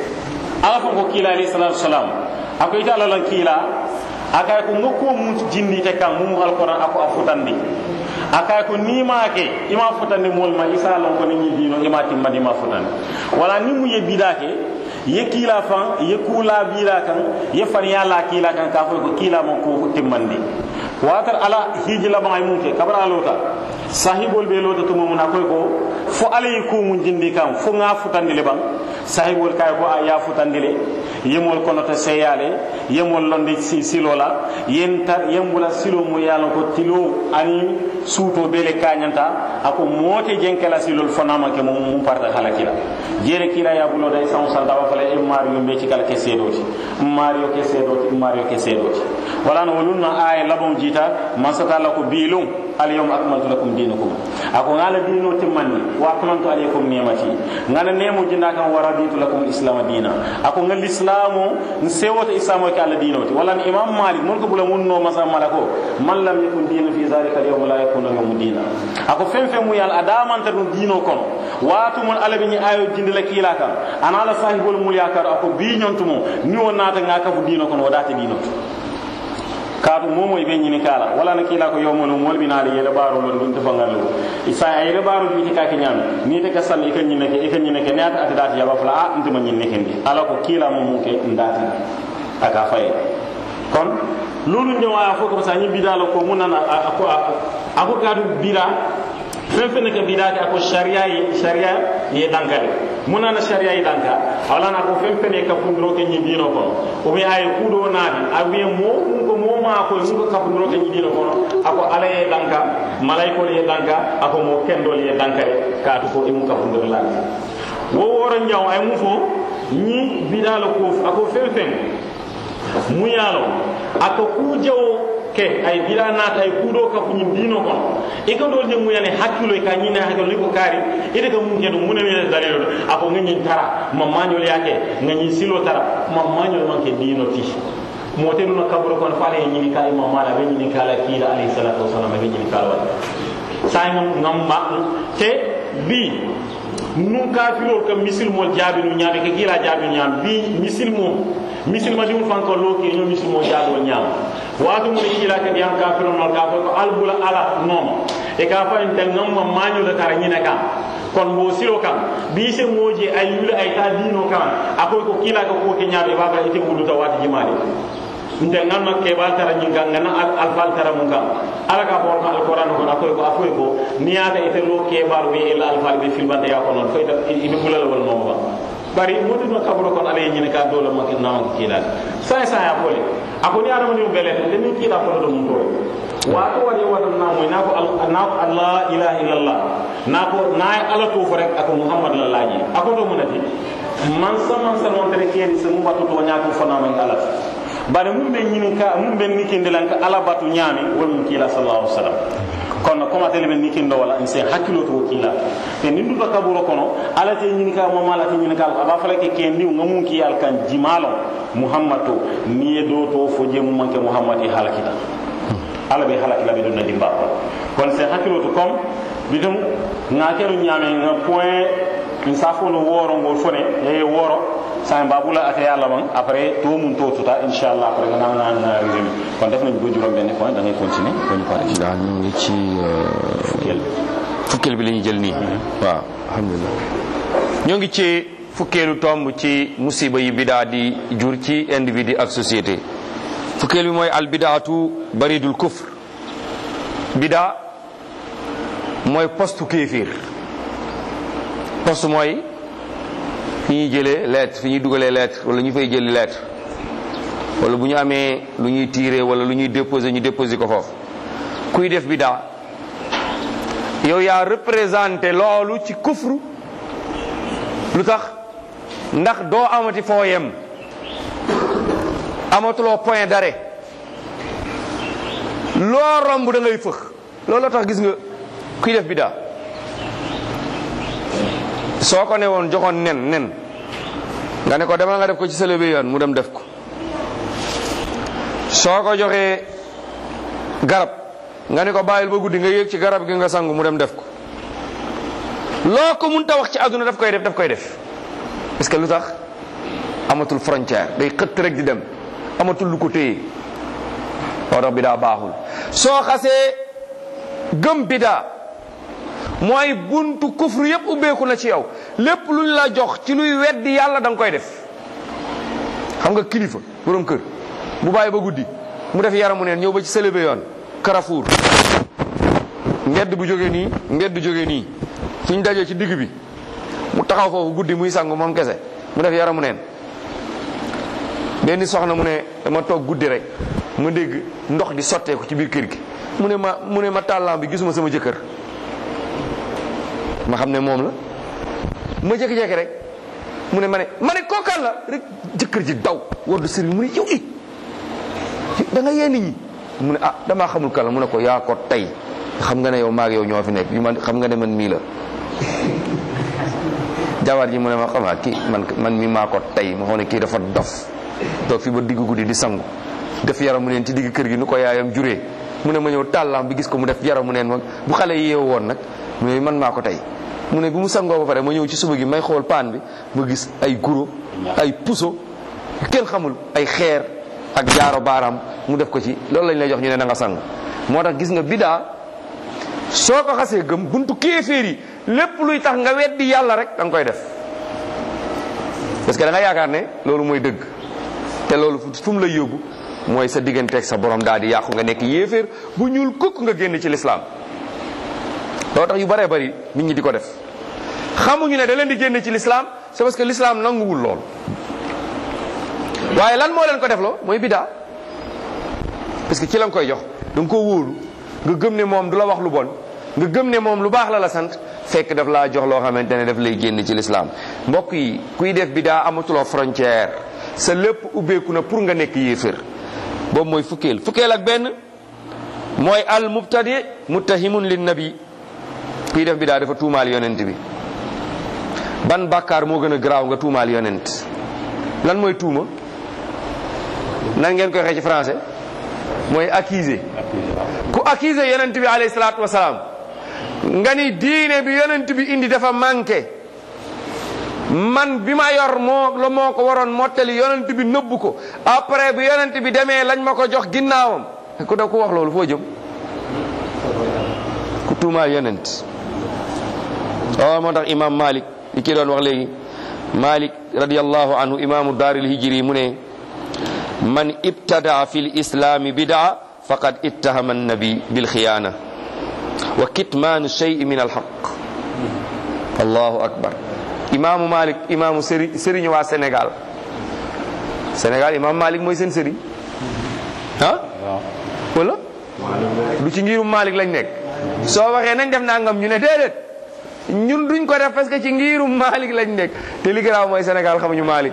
ala fo ko kila alayhi salatu wasalam ako ita ala lan kila akay ko ngokko mu jindi te kam mu alquran ako afutandi akay ko nimake ima futandi mol ma isa lon ko ni dino ima timmadi ma futandi wala ni mu yebidake ye kila fan ye kula bila kan ye fan yalla kila kan ka ko kila mo ko timmandi watar ala hiji la bangay munke kabara lota sahibol be lota tumo mun akoy ko fo alay ko mun jindi kam fo nga futandi le bang sahibol kay ko ya futandi le yemol kono to seyale yemol londe si silola yenta yembula silo mo yalo ko tilo ani suuto bele kañanta ako mote jenkela silol fonama ke mum mum parta halakila jere kila ya bulo day san san dawa fala e mario be ci kala ke sedoti mario ke sedoti mario ke sedoti wala no wolunna ay labom jita masata la ko bilum al yawm akmaltu lakum dinakum ako ngala dino timmani wa akmaltu alaykum ni'mati ngala nemo jinda kan waraditu lakum islam dina ako ngal islamu nsewota islamu ke ala dinoti wala imam malik mon ko bula munno masa malako man lam yakun dinu fi zalika al yawm la yakunu yawm dina ako fen fen mu yal adamanta dum dino kono watu mun ala bi ni ayo jindila kila kan ana ala sahibul mul yakar ako bi nyontumo ni wonata ngaka fu dino kono wadata dino kaatu momo be ñini kala wala na kila ko yowmolo mol bi naali yele baro lon dun tefa ngallu isa ay yele baro bi ka ke ñam ni te ka sal e kan ñine ke e kan ñine ke ne ata ata dati yaba fala a ntuma ñine ke ndi ala ko kila mo mu ke ndati aka fay kon lolu ñewaya fo ko sa ñi bidala ko munana ako ako kaatu bira fen fen ke bidate ako sharia yi sharia ye dankade munana sharia yi danka wala na ko fen fen ka fundro ke ñi dino ko o mi ay kudo naati a wi mo mun ko mo ma ko mun ko ka fundro ke ñi dino ko ako ala ye danka malaiko ye danka ako mo kendol ye danka ka to ko imu ka fundro la wo woro njaw ay mu fo ñi bidala ko ako fen fen mu yalo ako ku jawo ke ay bida nata ay kudo ka fu ñin dino ko e ko dol je mu yane hakkilo ka ñina hakkilo ni ko kari ide ka mun kedo mun ne dalilo ako ngin tara ma mañol yake ngin silo tara ma mañol man ke dino ti motelu na kaburo kon fale ñini kala imam mala be ñini kala kila alayhi salatu wasalam be ñini kala wala say ngam ngam ma te bi nun kafirol kam misil mol jaabi nu ñaame ke kila jaabi ñaam bi misil mom misil ma diwul fanko loki ñoo misil mo jaabol ñaam waatu mu kila ke yam kafirol mal ka ko albula ala non e ka fa en tan ngam ma mañu la tara ñina kam kon bo silo kam bi se moje ay yula ay ta dino kam akoy ko kila ko ko ke ñaabe baba ite wudu ta wati jimaade nte ngan ma kebal tara ñinga ngana al fal tara mun kam ala ka bor ma alquran ko akoy ko akoy ko niata ite lo kebal wi ila al fal be filbante ya ko non ko ita ibe bulal wal no ba bari modu no kabro kon ala ñine ka dole ma ke nawo kila sa sa ya pole ako ni adama ni bele te ni kila ko do mun to wato wani wata na mu na ko allah ilaha illallah na ko na ala to fo rek ako muhammad la laji ako do munati man sa man sa non tere kedi se mu watu to nyaako fana man ala bare mum be ñinin ka mum be nikinde lan ka ala batu ñaami wol mum kila sallallahu alaihi wasallam kono koma tele be nikindo wala en se hakkilo to kila te ni ndu kaburo kono ala te ñini ka mo mala te ñini ka aba fala ke ken diw ngamun ki al kan jimalo muhammad to ni e do to fo je mum manke muhammad e halakita ala be halakila be donna dimba ko kon se hakkilo to kom bidum ngakeru ñaame nga point in safo no woro ngol fone e woro sa babula ate yalla ban après to mun to tuta inshallah après nga naan na résumé kon def nañ ko juróom benn point da ngay continuer ko ñu pare daal ñu ngi ci fukkeel fukkeel bi la ñuy jël nii waaw alhamdulilah ñoo ngi ci fukkeelu tomb ci musiba yi bidaa di jur ci individu ak société fukkeel bi mooy al bidaatu baridul kufr bidaa mooy postu kéefir poste mooy fi ñuy jëlee lettre fi ñuy dugalee lettre wala ñu fay jëli lettre wala bu ñu amee lu ñuy tirer wala lu ñuy déposer ñu déposer ko foofu kuy def bidaa yow yaa représenté loolu ci kufru lu tax ndax doo amati foo yem amatuloo point d'arrêt loo romb da ngay fëx looloo tax gis nga kuy def bidaa soo ko ne woon joxoon nen nen nga ne ko demal nga def ko ci sa lebe yoon mu dem def ko soo ko joxee garab nga ne ko bàyyil ba guddi nga yéeg ci garab gi nga sangu mu dem def ko loo ko mun ta wax ci àdduna daf koy def daf koy def parce que lu tax amatul frontière day xëtt rek di dem amatul lu ko téye moo tax bidaa baaxul soo xasee gëm bidaa mooy buntu kufru yépp ubbeeku na ci yow lépp luñ la jox ci luy weddi yàlla da nga koy def xam nga kilifa borom kër bu bàyyi ba guddi mu def yaramu neen ñëw ba ci sëlëbe yoon Carrefour mbedd bu jógee nii mbedd jógee nii fu ñu dajee ci digg bi mu taxaw foofu guddi muy sangu moom kese mu def yaramu neen benn soxna mu ne dama toog guddi rek ma dégg ndox di sotteeku ci biir kër gi mu ne ma mu ne ma tàllam bi gisuma sama jëkkër ma xam ne moom la ma jékki-jékki rek mu ne ma ne ma ne kookaan la rek jëkkër ji daw war du sëriñ mu ne yow i da nga yee nit ñi mu ne ah damaa xamul kan la mu ne ko yaa ko tey xam nga ne yow maag yow ñoo fi nekk yu man xam nga ne man mii la jabar ji mu ne ma xamaa kii man man mi maa ko tey ma xam ne kii dafa dof toog fi ba diggu guddi di sangu def yaramu neen ci digg kër gi nu ko yaayam juree mu ne ma ñëw tàllam bi gis ko mu def yaramu neen ma bu xale yi yeewu woon nag mu ne man maa ko tey mu ne bi mu sangoo ba pare ma ñëw ci suba gi may xool paan bi ma gis ay guro ay puso kenn xamul ay xeer ak jaaro baaraam mu def ko ci loolu lañ lay jox ñu ne na nga sang moo tax gis nga bidaa soo ko xasee gëm buntu kéeféer yi lépp luy tax nga weddi yàlla rek da nga koy def parce que da nga yaakaar ne loolu mooy dëgg te loolu fu mu lay yóbbu mooy sa digganteeg sa borom daal di yàqu nga nekk yéeféer bu ñuul kukk nga génn ci lislaam loolu tax yu bëree bëri nit ñi di ko def xamuñu ne da leen di génne ci l'islam c'est parce que l'islam nanguwul lool waaye lan moo leen ko def loo mooy bidaa parce que ci la nga koy jox da nga koo wóolu nga gëm ne moom du la wax lu bon nga gëm ne moom lu baax la la sant fekk daf laa jox loo xamante ne daf lay génn ci lislaam mbokk yi kuy def bidaa amatuloo frontière sa lépp ubbeeku na pour nga nekk yéefér boobu mooy fukkeel fukkeel ak benn mooy al mubtadi muttahimun lin nabi kuy def bidaa dafa tuumaal yonent bi ban bàkkaar moo gën a garaaw nga tuumaal yonent lan mooy tuuma nan ngeen koy waxee ci français mooy accuser ku accuser yonent bi alayhi salaatu wasalaam nga ni diine bi yonent bi indi dafa manqué man bi ma yor moo la moo ko waroon mottali yonent bi nëbbu ko après bi yonent bi demee lañ ma ko jox ginnaawam ku da ku wax loolu foo jëm ku tuumaal yonent waaw moo tax imam malik li ki doon wax léegi malik radiallahu anhu imamu daaril hijri mu ne man ibtadaa fi lislami bidaa faqad ittahama annabi bilxiyaana wa kitmaanu shey min alxaq allahu akbar imaamu malik imaamu sëri sëriñ waa sénégal sénégal imam malik mooy seen sëriñ ah wala du ci ngirum malik lañ nekk soo waxee nañ def nangam ñu ne déedéet ñun duñ ko def parce que ci ngirum malik lañ nekk te li garaaw mooy sénégal xamuñu malik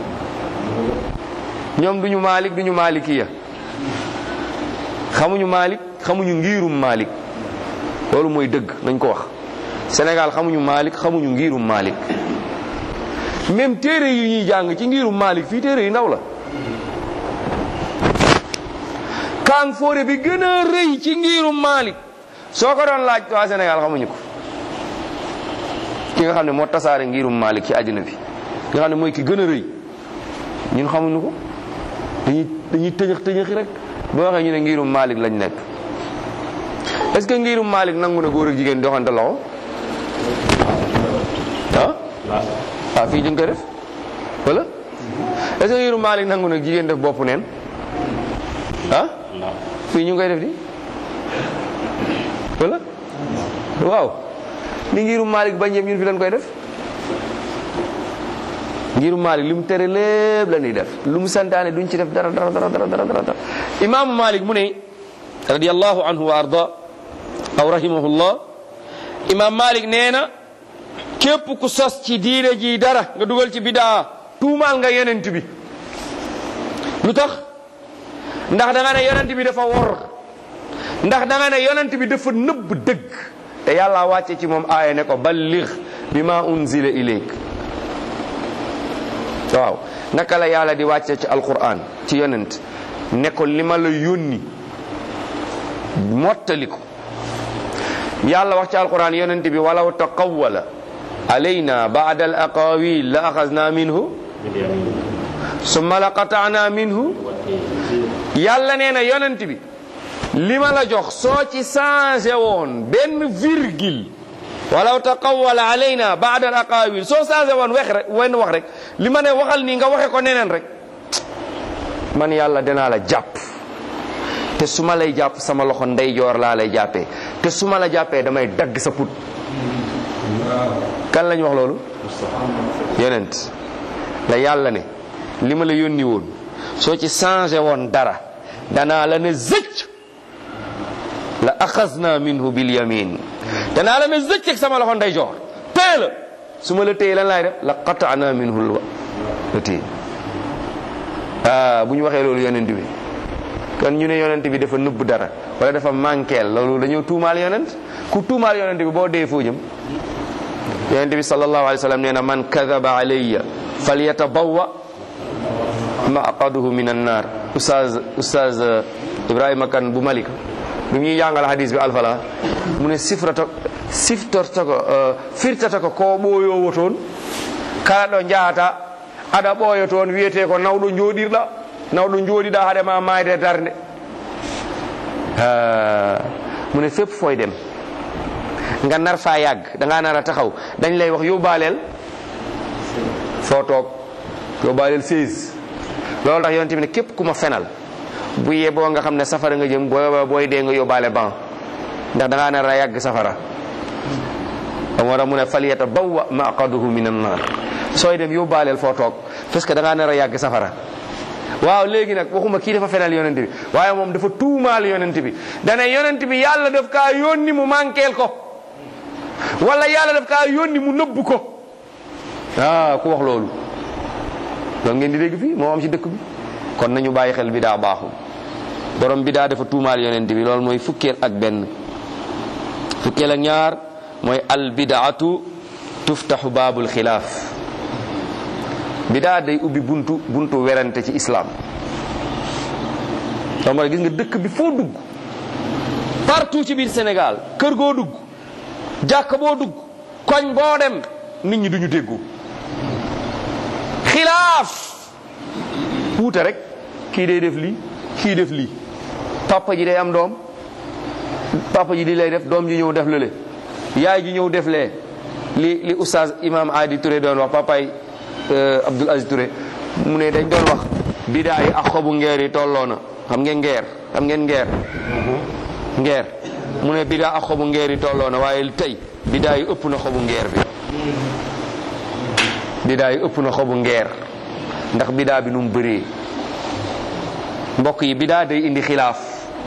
ñoom duñu malik duñu malikiya xamuñu malik xamuñu ngirum malik loolu mooy dëgg nañ ko wax Sénégal xamuñu Malik xamuñu ngirum Malik même téere yi ñuy jàng ci ngirum Malik fii téere yi ndaw la kàng fóore bi gën a rëy ci ngirum Malik soo ko doon laaj waa Sénégal xamuñu ko ki nga xam ne moo tasaare ngirum Malik ci àddina bi nga xam ne mooy ki gën a rëy ñun xamuñu ko dañuy dañuy tëñëx tëñëxi rek boo waxee ñu ne ngirum Malik lañ nekk est-ce que ngirum Malik nangu na góor ak jigéen doxante loxo ah waaw fii ñu ngi koy def wala est-ce que ngirum Malik nangu na jigéen def bopp neen ah fii ñu ngi koy def di wala waaw li ngirum Malik bañ yëpp ñun fi lañ koy def ngirum Malik li mu tere lépp la ñuy def lu mu santaane duñ ci def dara dara dara dara dara dara imaamu Malik mu ne radiyallahu anhu wa arda aw rahimahullah imam malik nee na képp ku sos ci diine ji dara nga dugal ci bidaa tuumaal nga yonent bi lu tax ndax da nga ne yonent bi dafa wor ndax da nga ne yonent bi dafa nëbb dëgg te yàlla wàcce ci moom aaya ne ko balligh bima unzila ilayk waaw naka la yàlla di wàcce ci alquran ci yonent ne ko li ma la yónni mottali ko yàlla wax ci alquran yonent bi walaw taqawwala alayna ba'da al aqawil la axasna minhu summa la qata'na minhu yàlla nee na yonent bi li ma la jox soo ci changé woon benn virgule walaw taqawwala alayna ba'da al aqawil soo changé woon wex rek wenn wax rek li ma ne waxal nii nga waxe ko neneen rek man yàlla danaa la jàpp te su ma lay jàpp sama loxo ndeyjoor laa lay jàppee te su ma la jàppee damay dagg sa put kan lañ wax loolu yonent la yàlla ne li ma la yónni woon soo ci changé woon dara danaa la ne zëcc la axasna minhu bil yamin danaa la ne zëcc ak sama loxo ndeyjoor téye la su ma la téye lan laay def la qataana minhu la téye ah bu ñu waxee loolu yonent bi kon ñu ne yonent bi dafa nëbb dara wala dafa manqueel loolu dañoo tuumaal yonent ku tuumaal yonent bi boo dee foo jëm yonent bi sallallahu alayhi wa sallam nee na man kadaba alayya falyatabawwa maqaduhu min annar ustaz ustaz ibrahima kan bu malika bi ñuy jàngal hadis bi alfala mu ne sifrata siftorta ko firtata ko ko ɓooyowo toon kala ɗo jahata aɗa ɓooyo toon wiyete ko nawɗo jooɗirɗa nawɗo jooɗiɗa haɗema mayde darde mu ne fépp fooy dem nga nar faa yàgg da ngaa nar a taxaw dañ lay wax yóbbaaleel foo toog yóbbaaleel 16 loolu tax yonent bi ne képp ku ma fenal bu yeboo nga xam ne safara nga jëm booy booy dee nga yóbbaale ban ndax da ngaa nar a yàgg safara moo tax mu ne faliyata bawwa maqaduhu min annar sooy dem yóbbaaleel foo toog parce que da ngaa nar a yàgg safara waaw léegi nag waxuma kii dafa fenal yonent bi waaye moom dafa tuumaal yonent bi dana yonent bi yàlla daf kaa yónni mu manqueel ko wala yàlla daf kaa yónni mu nëbb ko ah ku wax loolu loolu ngeen di dégg fii moo am ci dëkk bi kon nañu bàyyi xel bidaa baaxul borom bidaa dafa tuumaal yonent bi loolu mooy fukkeel ak benn fukkeel ak ñaar mooy al bidaatu tuftaxu baabul xilaaf bidaa day ubbi buntu buntu werante ci islam loolu mooy gis nga dëkk bi foo dugg partout ci biir Sénégal kër goo dugg jàkk boo dugg koñ boo dem nit ñi duñu déggu xilaaf wuute rek kii day def lii kii def lii papa ji day am doom papa ji di lay def doom ji ñëw def lële yaay ji ñëw def lee li li oustaz imam Adi Touré doon wax papaay Abdoul Aziz Touré mu ne dañ doon wax bidaa yi ak xobu ngeer yi tolloo na xam ngeen ngeer xam ngeen ngeer ngeer mu ne bidaa ak xobu ngeer yi tolloo na waaye tey bidaa yi ëpp na xobu ngeer bi bidaa yi ëpp na xobu ngeer ndax bidaa bi nu mu bëree mbokk yi bidaa day indi xilaaf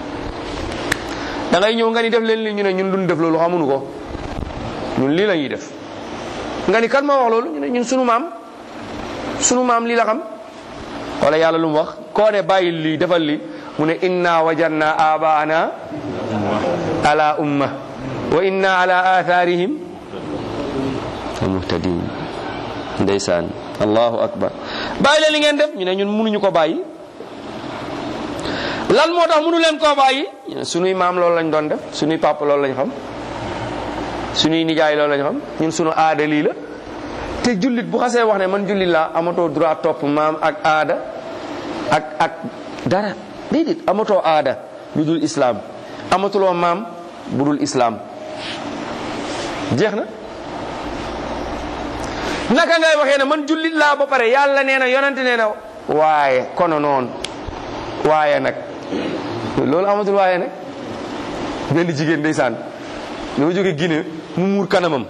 da ngay ñëw nga ni def leen li ñu ne ñun duñ def loolu xamuñu ko ñun lii la ñuy def nga ni kan moo wax loolu ñu ne ñun sunu maam sunu maam lii la xam wala yàlla lu mu wax koo ne bàyyi lii defal li mu ne inna wajanna abaana ala umma wa inna ala atharihim muhtadin ndeysaan allahu akbar bàyyi leen li ngeen def ñu ne ñun mënuñu ko bàyyi lan moo tax mënu leen koo bàyyi ñu ne sunuy maam loolu lañ doon def sunuy papa loolu lañ xam sunuy nijaay loolu lañ xam ñun sunu aada lii la te jullit bu xasee wax ne man jullit laa amatoo droit topp maam ak aada ak ak dara déedéet amatoo aada lu dul islaam amatuloo maam bu dul islaam jeex na naka ngay waxee ne man jullit laa ba pare yàlla nee na yonante nee na waaye kono noonu waaye nag loolu amatul waaye nag benn jigéen ndeysaan dafa jóge Guinée mu muur kanamam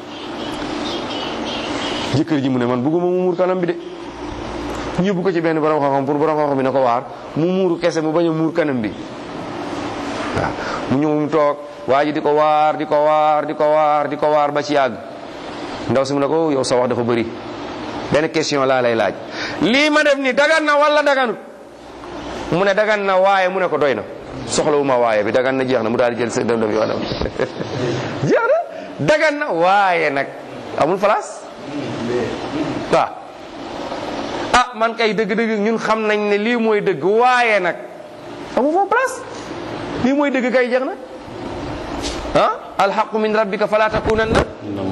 jëkkër ji mu ne man bëgguma mu muur kanam bi de ñëbbu ko ci benn borom xam-xam pour borom xam-xam bi na ko waar mu muuru kese mu bañ a muur kanam bi waaw mu ñëw mu toog waa ji di ko waar di ko waar di ko waar di ko waar ba ci yàgg ndaw si mu ne ko yow sa wax dafa bëri benn question laa lay laaj lii ma def ni dagan na wala daganut mu ne dagan na waaye mu ne ko doy na soxlawu ma waaye bi dagan na jeex na mu daal di jël sa dem dem yoonam jeex na dagan na waaye nag amul place waaw ah man kay dëgg-dëgg ñun xam nañ ne lii mooy dëgg waaye nag amul foofu place lii mooy dëgg kay jeex na ah alxaqu min rabbika fala takunanna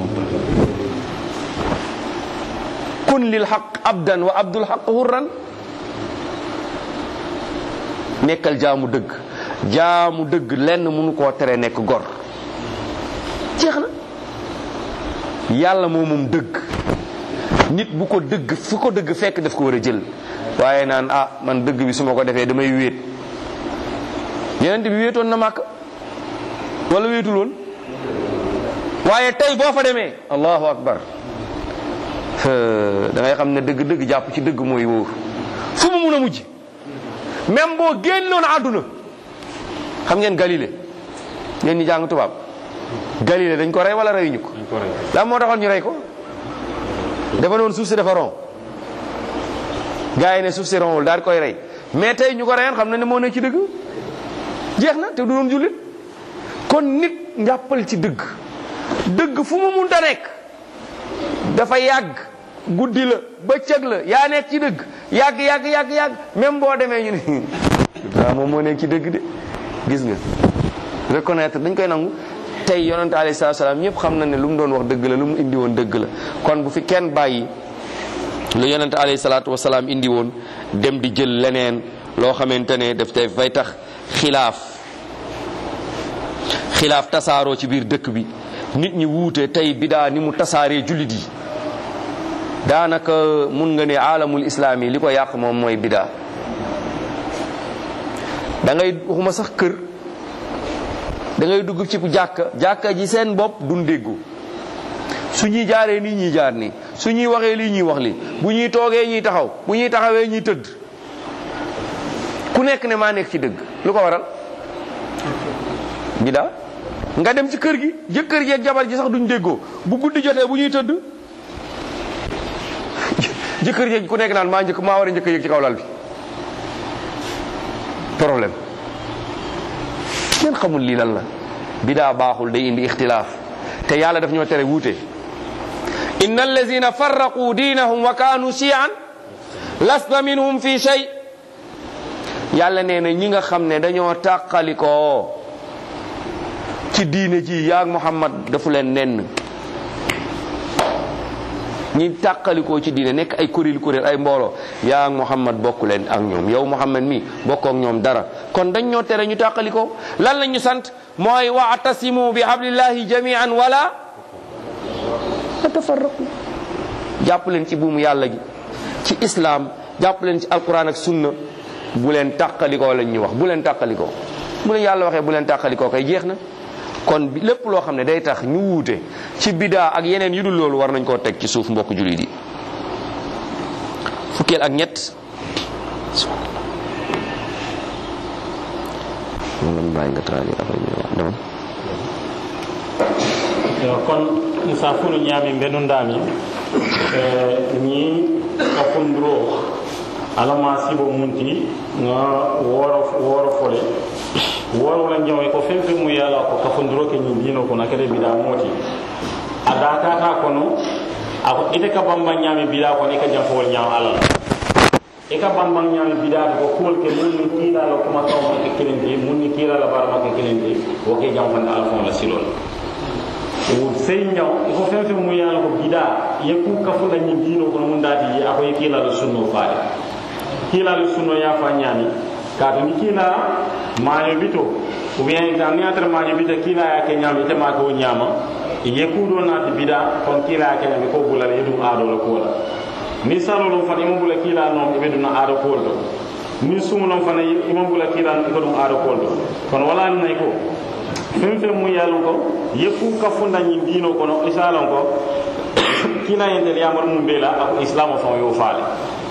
kun lil xaq abdan wa abdul xaq hurran nekkal jaamu dëgg jaamu dëgg lenn mënu koo tere nekk gor jeex na yàlla moo moom dëgg nit bu ko dëgg fu ko dëgg fekk daf ko war a jël waaye naan ah man dëgg bi su ma ko defee damay wéet yeneen bi wéetoon na màkk wala wéetul woon waaye tey boo fa demee allahu akbar da ngay xam ne dëgg-dëgg jàpp ci dëgg mooy wóor fu mu mun a mujj même boo génnoon àdduna xam ngeen Galilée ngeen ñi jàng tubaab Galilée dañ ko rey wala reyuñu ko lan moo taxoon ñu rey ko dafa noon suuf si dafa ron gars yi ne suuf si ronwul daal di koy rey mais tey ñu ko reyoon xam na ne moo nekk ci dëgg jeex na te du doon jullit kon nit njàppal ci dëgg dëgg fu mu munta nekk dafa yàgg guddi la bëccëg la yaa nekk ci dëgg yàgg yàgg yàgg yàgg même boo demee ñu ne waaw moom moo nekk ci dëgg de gis nga reconnaître dañ koy nangu tey yonante alayhi salaatu salaam ñëpp xam na ne lu mu doon wax dëgg la lu mu indi woon dëgg la kon bu fi kenn bàyyi lu yonante alayhi salaatu wasalaam indi woon dem di jël leneen loo xamante ne daf tey fay tax xilaaf xilaaf tasaaroo ci biir dëkk bi nit ñi wuute tey bidaa ni mu tasaaree jullit yi daanaka mun nga ne aalamul islaam yi li ko yàq moom mooy bidaa da ngay waxuma sax kër da ngay dugg ci jàkka jàkka ji seen bopp duñ déggu su ñuy jaaree nii ñuy jaar nii su ñuy waxee lii ñuy wax li bu ñuy toogee ñuy taxaw bu ñuy taxawee ñuy tëdd ku nekk ne maa nekk ci dëgg lu ko waral bidaa nga dem ci kër gi jëkkër ji ak jabar ji sax duñ déggoo bu guddi jotee bu ñuy tëdd jëkkër ji ku nekk naan maa njëkk maa war a njëkk a yëg ci kaw lal bi problème kenn xamul lii lan la bidaa baaxul day indi ixtilaaf te yàlla daf ñoo tere wuute inna allazina farraqu diinahum wa kaanu shiyan lasta minhum fi shay yàlla nee na ñi nga xam ne dañoo tàqalikoo ci diine ji yaag Muhammad dafu leen nenn ñi tàqalikoo ci diine nekk ay kuréel kuréel ay mbooloo yaag Muhammad bokku leen ak ñoom yow Muhammad mi bokkoo ak ñoom dara kon dañ ñoo tere ñu tàqalikoo lan la ñu sant mooy wa'tasimu bi hablillahi jami'an wala tatafarraqu jàpp leen ci buumu yàlla gi ci islam jàpp leen ci alquran ak sunna bu leen tàqalikoo lañ ñu wax bu leen tàqalikoo bu leen yàlla waxee bu leen tàqalikoo kay jeex na kon lépp loo xam ne day tax ñu wuute ci bidaa ak yeneen yu dul loolu war nañ koo teg ci suuf mbokk jullit yi fukkeel ak ñett moom la mu bàyyi nga traduire après ñu wax demal yo kon sa fulu ñaami mbenundami ñi kafunduro alama sibo munti nga woro woro fole woro wala jamoy ko fen fen mu yala ko kafunduro ke ñi dino ko nakere bida moti ada tata kono ako ite ka bamba ñaami bida ko ni ka jam fowol ñaam alal e ka bamba ñaami bida ko kuwol ke mun ni kiila la kuma kaw ma ke kelente mun ni kiila la barama ke kelente wo ke jam fande alfon la silol sey ñaw il faut fen fen mu yala ko bida ye ku kafula ñi dino kono mun dati je ako ye kiila la sunno faade kiila la sunno ya fa ñaami kaatu ni kiila maaño bito ou bien ta ni atra maaño bito kiila ya ke ñaami ite ma ko ñaama ye kuuɗo naati bida kon kiila ya ke ñaami ko bulala ye ɗum aado la ko la ni salo ɗum fana ima bula kiila noon iɓe ɗum na aado kool to ni sumu noon fana ima bula kiila iko ɗum aado kool to kono wala ni nay ko fen fen mu yalon ko yekku kafunda ñin diino kono isalon ko kila yentel yamar mum beela ako islamo fon yo faale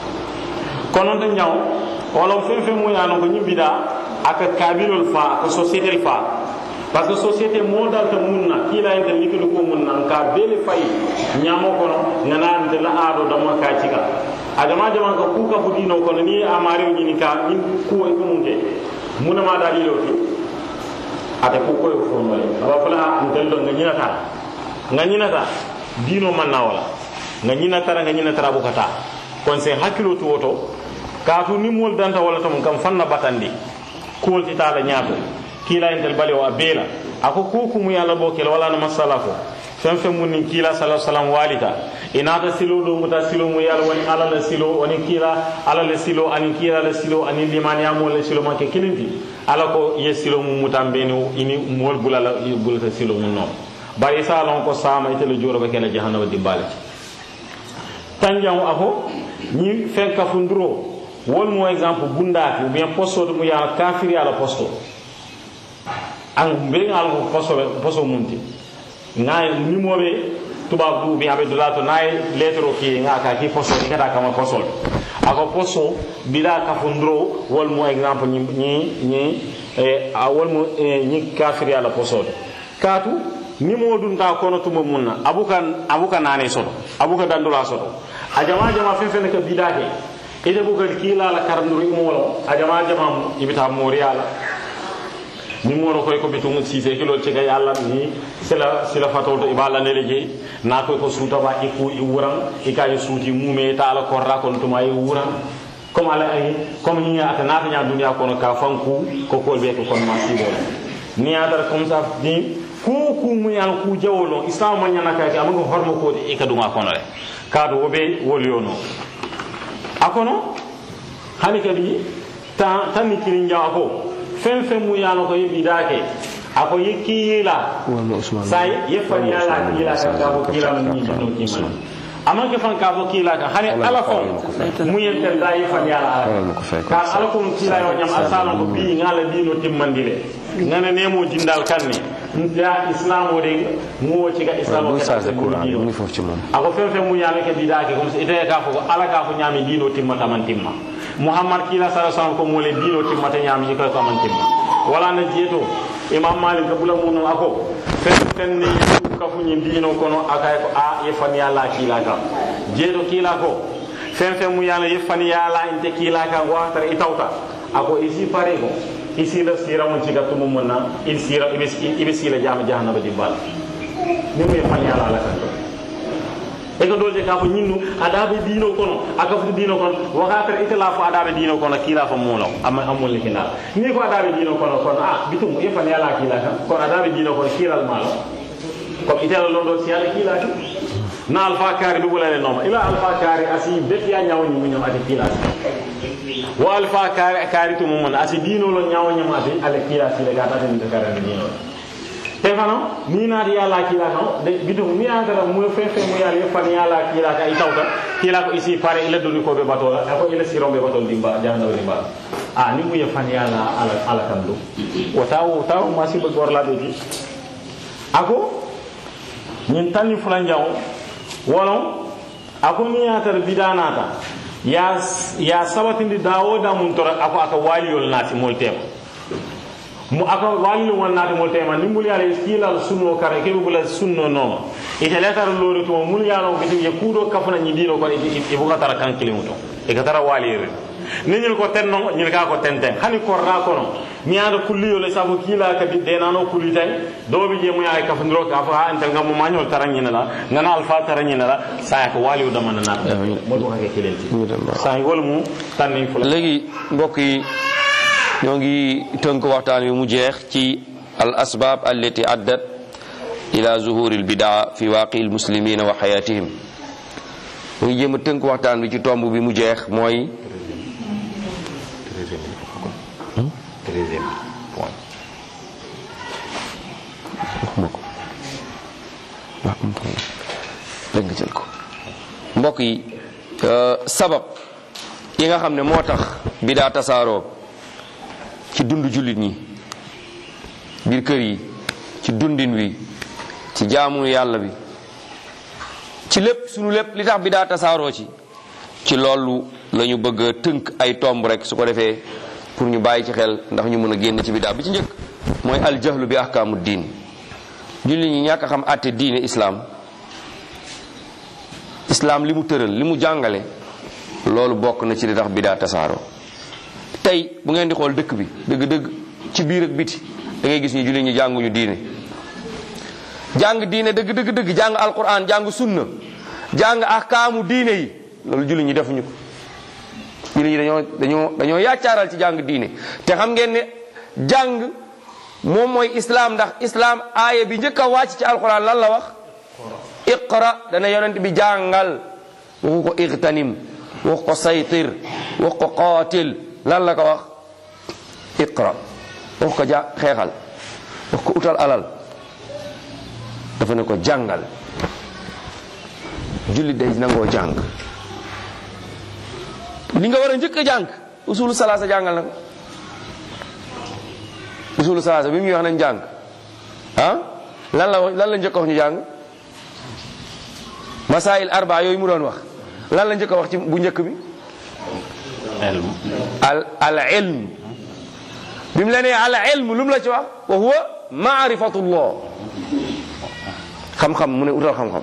kono te ñaw wala fen fen mu yalon ko ñin bida aka kabilol fa aka société fa parce que société mo dalta munna kila yentel likilu ko munna ka bele fay ñamo kono ngana de la aado dama ka cika adama jama ka ku ka fu diino kono ni amari ñini ka ni ku ko munke munama dalilo ti ate ko koyo fonole aba fala ntel do nga ñinata nga ñinata dino man na wala nga ñinata nga ñinata bukata kon se hakkilo to woto kaatu ni mol danta wala tam kam fanna batandi kuwol ti tala ñaato kila entel bale o a beela ako kuku mu yalla bo kel wala na masala ko fen fen mun ni kila sallallahu alaihi wasallam walita inata silo do muta silo mu yalla woni ala la silo woni kila ala la silo ani kila la silo ani liman ya mo la silo ma ke kilinti ala ko ye silo mu mutambeni ini mol bulala bulata silo mu non bari salon ko sama ite le joro be kala jahannama dibbale tanjam ako ni fen kafunduro wol mo exemple bundaki ou bien posto mu ya kafiri ala posto an be ngal ko posto posto munti ngay nimoɓe tubaab du bien aɓe dulato nayi lettre o ki nga ka ki posto ikata kama postol ako posto bila kafunduro wol mo exemple ñi ñi ñi a wol mo ñi kafiri ala postol kaatu nimo dun ta kono tuma munna abuka abuka nane soto abuka dandula soto a jama jama fen fen ka bidake ite bugal kila la karanduru imolo a jama jama ibita moriala ni mono koy ko bitum sise kilo ci ga yalla ni sila sila fatol to ibala ne leje na koy ko suuta ba iku i wuram i kay suuti mume ta ala ko ra kon tuma i wuram comme ala ay comme ni ata na ta nya dunya kono ka fanku ko ko be ko kon ma si wala ni ata comme ça ni ku ku mu yal ku jawolo islam man nyana ka ka amago hormo ko de e ka duma kono le ka do wobe woliono akono hani kadi ta tan ni kirin jawa ko fen fen mu yano ko yebi dake ako yekki yila say yefani ala kila ka ka ko kila man ni no kiman amma ke fan ka ko kila ka hani ala ko mu yente da yefani ala ka ala ko kila yo nyam asala ko bi ngala dino timmandile ngana nemo jindal kanne ya islam o de mo ci ga islam o ka mu fof ci mom ako fen fen mu yano ke bidake comme ite ka ko ala ka ko nyami dino timmata man timma muhammad kila sala sallam ko mole dino timmata ñaami ñi koy ko man timma wala na jeeto imam malik bula munu ako fen fen ni kafu ñi diino kono akay ko a ye fan yalla kila ka jeeto kila ko fen fen mu yalla ye fan yalla inte kila ka watar itawta ako isi pare ko isi la sira mun ci gattu mun na il sira ibe sila jama jahannaba di bal ni mu ye fan yalla la kan e ko dolde ka ko ñinnu adaɓe diino kono aka futi diino kono wakatara itala fo adaɓe diino kono kiila fo muulaw amma amulle kinala ni ko adaɓe diino kono kono a bitum yefan yala kiila kan kono adaɓe diino kono kiilal maalo comme itela lon ɗo si yalla kiilaki na alpha kari ɗum ɓulane nooma ila alpha kari asi befiya ñawoñi muñom ati kiilasi wo alpha kari kari to mumon asi diinolo ñawoñom ati ala kiilasi le gata ataninte karande diinolo te fana ni naati yalla kiila kan de bitum ni antara mu fe fe mu yalla fan yalla kiila ka itawta kiila ko isi pare ila doni ko be batola ko ila sirom be batol dimba jahannama dimba a ni mu ye fan yalla ala ala kan do o taw taw ma si be gorla be ji ako ñin tanni fulan jaw wono ako ni yatar bidanata ya ya sabatindi dawo da mun tora ako aka waliyol nati mol tema mu aka wallu won naati mol tema ni mul yalla skilal sunno kare ke bula sunno no ite letar lori to mul yalla be ye kudo kafuna ni dino ko e bu tara kan kilimu to e ka tara walire ni ñil ko ten no ñil ka ko ten ten hani ko ra ko no mi anda kulli yo le sabu kila ka di de nano kulli tay do bi je mu ay ka fundro ka fa anta ngam ma ñol tara ñina la ngana alfa tara ñina la sa ko wali do man na mo do ka ke kilenti sa ngol mu tanni fu léegi mbokk yi ñoo ngi tënk waxtaan wi mu jeex ci al asbaab allati addat ila zuhuri al bidaa fi waaqi al muslimina wa xayatihim mu ngi jéem a tënk waxtaan wi ci tomb bi mu jeex mooy treizième point waxuma ko waaw am problème rek nga jël ko mbokk yi sabab yi nga xam ne moo tax bidaa tasaaroo ci dund jullit ñi biir kër yi ci dundin wi ci jaamu yàlla bi ci lépp sunu lépp li tax bidaa tasaaroo ci ci loolu la ñu bëgg a tënk ay tomb rek su ko defee pour ñu bàyyi ci xel ndax ñu mën a génn ci bidaa bi ci njëkk mooy aljahlu bi ahkaamu diin jullit ñi ñàkk a xam àtte diine islaam islaam li mu tëral li mu jàngale loolu bokk na ci li tax bidaa tasaaroo tey bu ngeen di xool dëkk bi dëgg-dëgg ci biir ak biti da ngay gis ñu jullit ñi jànguñu diine jàng diine dëgg dëgg dëgg jàng alquran jàng sunna jàng ahkaamu diine yi loolu jullit ñi defuñu ko jullit ñi dañoo dañoo dañoo yaccaaral ci jàng diine te xam ngeen ne jàng moom mooy islaam ndax islaam aaya bi njëkk a wàcc ci alquran lan la wax iqra dana yonent bi jàngal waxu ko igtanim wax ko saytir wax ko qaatil lan la ko wax iqra wax ko ja xeexal wax ko utal alal dafa ne ko jàngal jullit day nangoo jàng li nga war a njëkk a jàng usulu salaasa jàngal na ko usulu salaasa bi muy wax nañ jàng ah lan la lan la njëkk a wax ñu jàng masail arba yooyu mu doon wax lan la njëkk a wax ci bu njëkk bi ilm al al ilm bi mu la nee al ilm lu mu la ci wax wa huwa maarifatullah xam-xam mu ne utal xam-xam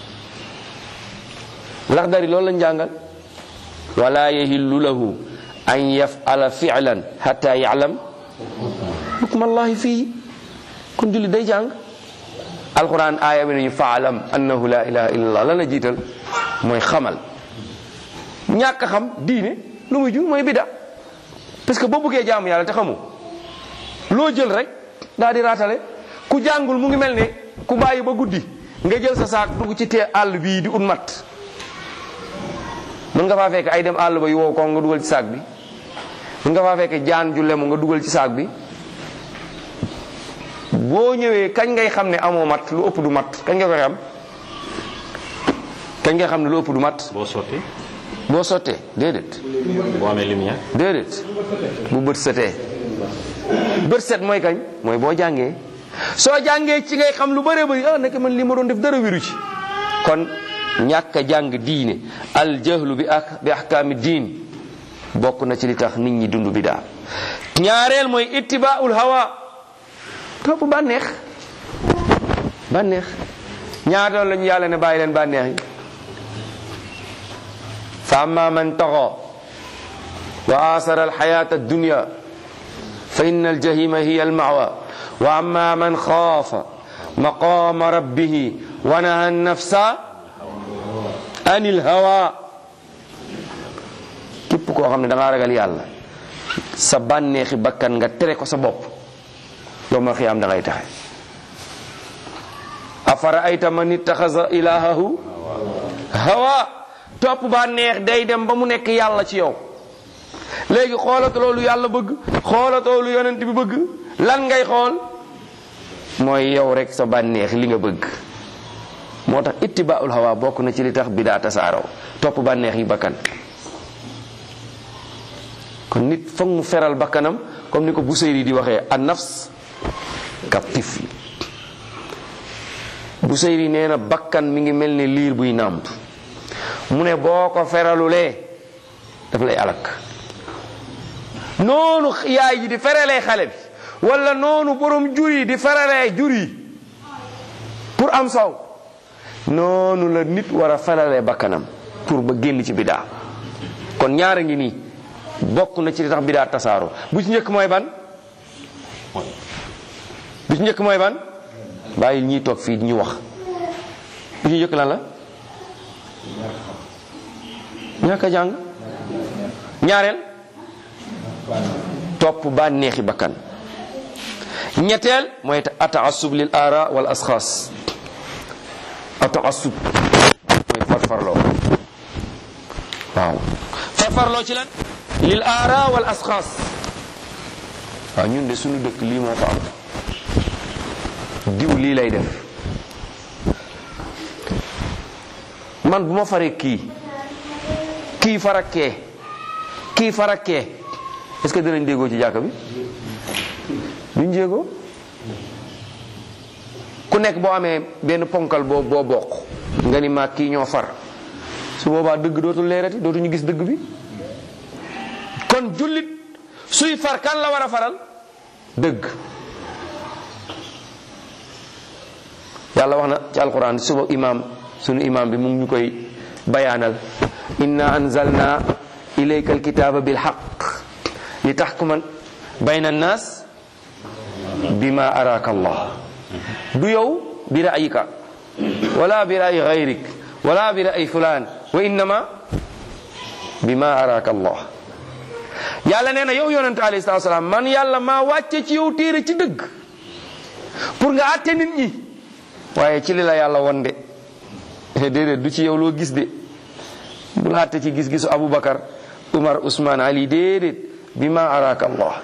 lax dari loolu lañ jàngal wala yahillu lahu an yafala fi'lan hatta ya'lam hukma allahi fii kon julli day jàng alquran aaya bi nañu faalam annahu la ilaha illa allah lan la jiital mooy xamal ñàkk a xam diine lu muy jur mooy bida parce que boo bëggee jaamu yàlla te xamu loo jël rek daal di raatale ku jàngul mu ngi mel ne ku bàyyi ba guddi nga jël sa saak dugg ci tee àll bii di ut mat mën nga faa fekk ay dem àll ba yu wow ko nga dugal ci saak bi mën nga faa fekk jaan ju lemu nga dugal ci saak bi boo ñëwee kañ ngay xam ne amoo mat lu ëpp du mat kañ nga koy xam kañ ngay xam ne lu ëpp du mat boo sotti boo sottee déedéet boo amee lumière déedéet bu bët setee bët set mooy kañ mooy boo jàngee soo jàngee ci ngay xam lu bëree bëri ah nekk man li ma doon def dara wiru ci kon ñàkk a jàng diine al jahlu bi ak bi ahkaami diin bokk na ci li tax nit ñi dund bidaa ñaareel mooy ittibaul hawa topp bànneex bànneex ñaata la ñu yàlla ne bàyyi leen bànneex yi fa amma man taxa wa asara alxayata addunya fa inna aljahima hiya almawa wa amma man xaafa maqama rabbihi wa naha nafsa an ilhawa képp koo xam ne da ngaa ragal yàlla sa bànneexi bakkan nga tere ko sa bopp yow ma xiyaam da ngay taxe afara ayta man ittaxasa ilahahu hawa topp bànneex day dem ba mu nekk yàlla ci yow léegi xoolatoo lu yàlla bëgg xoolatoo lu yonent bi bëgg lan ngay xool mooy yow rek sa bànneex li nga bëgg moo tax ittibaul hawa bokk na ci li tax bidaa tasaaraw topp bànneex yi bakkan kon nit foog mu feral bakkanam comme ni ko Busayri di waxee an nafs ka tifli Busayri nee na bakkan mi ngi mel ni liir buy nàmp mu ne boo ko feralulee daf lay alak noonu yaay ji di feralee xale bi wala noonu borom jur yi di feralee jur yi pour am saw noonu la nit war a feralee bakkanam pour ba génn ci bidaa kon ñaara ngi nii bokk na ci li tax bidaa tasaaro bu ci njëkk mooy ban bu ci njëkk mooy ban bàyyi ñiy toog fii ñu wax bu ci njëkk lan la ñàkk a jàng ñaareel topp bànneexi bakkan ñetteel mooy ataasub lil aara wal asxaas ataasub mooy farfarloo waaw farfarloo ci lan lil aara wal asxaas waaw ñun de suñu dëkk lii moo ko am diw lii lay def man bu ma faree kii kii farakkee kii farakkee est-ce que dinañ déggoo ci jàkka bi duñ jéegoo ku nekk boo amee benn ponkal boo boo bokk nga ni maag kii ñoo far su boobaa dëgg dootul leerati dootuñu gis dëgg bi kon jullit suy far kan la war a faral dëgg yàlla wax na ci alquran suba imam sunu imam bi mu ngi ñu koy bayaanal inna anzalna ilayka alkitaba bilhaq li taxkuma bayna annas bima araka allah du yow bi ra'yika wala bi ra'yi gayrik wala bi ra'yi fulan wa innama bima araka allah yàlla nee na yow yonente alayhi salatu salaam man yàlla maa wàcce ci yow téere ci dëgg pour nga àtte nit ñi waaye ci li la yàlla won de déedéet du ci yow loo gis de bu la àtte ci gis-gisu Aboubacar Umar Ousmane Ali déedéet bi ma araka Allah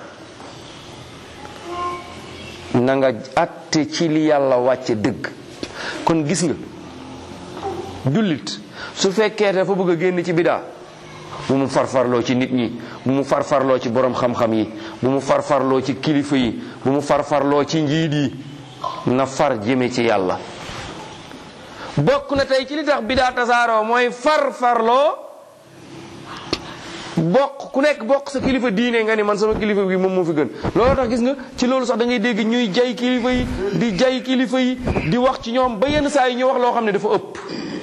na nga àtte ci li yàlla wàcce dëgg kon gis nga jullit su fekkee dafa bëgg a génn ci bidaa bu mu farfarloo ci nit ñi bu mu farfarloo ci borom xam-xam yi bu mu farfarloo ci kilifa yi bu mu farfarloo ci njiit yi na far jëme ci yàlla bokk na tey ci li tax bidaa tasaaroo mooy farfarloo bokk ku nekk bokk sa kilifa diine nga ni man sama kilifa bi moom moo fi gën loolu tax gis nga ci loolu sax da ngay dégg ñuy jay kilifa yi di jay kilifa yi di wax ci ñoom ba yenn saa yi ñu wax loo xam ne dafa ëpp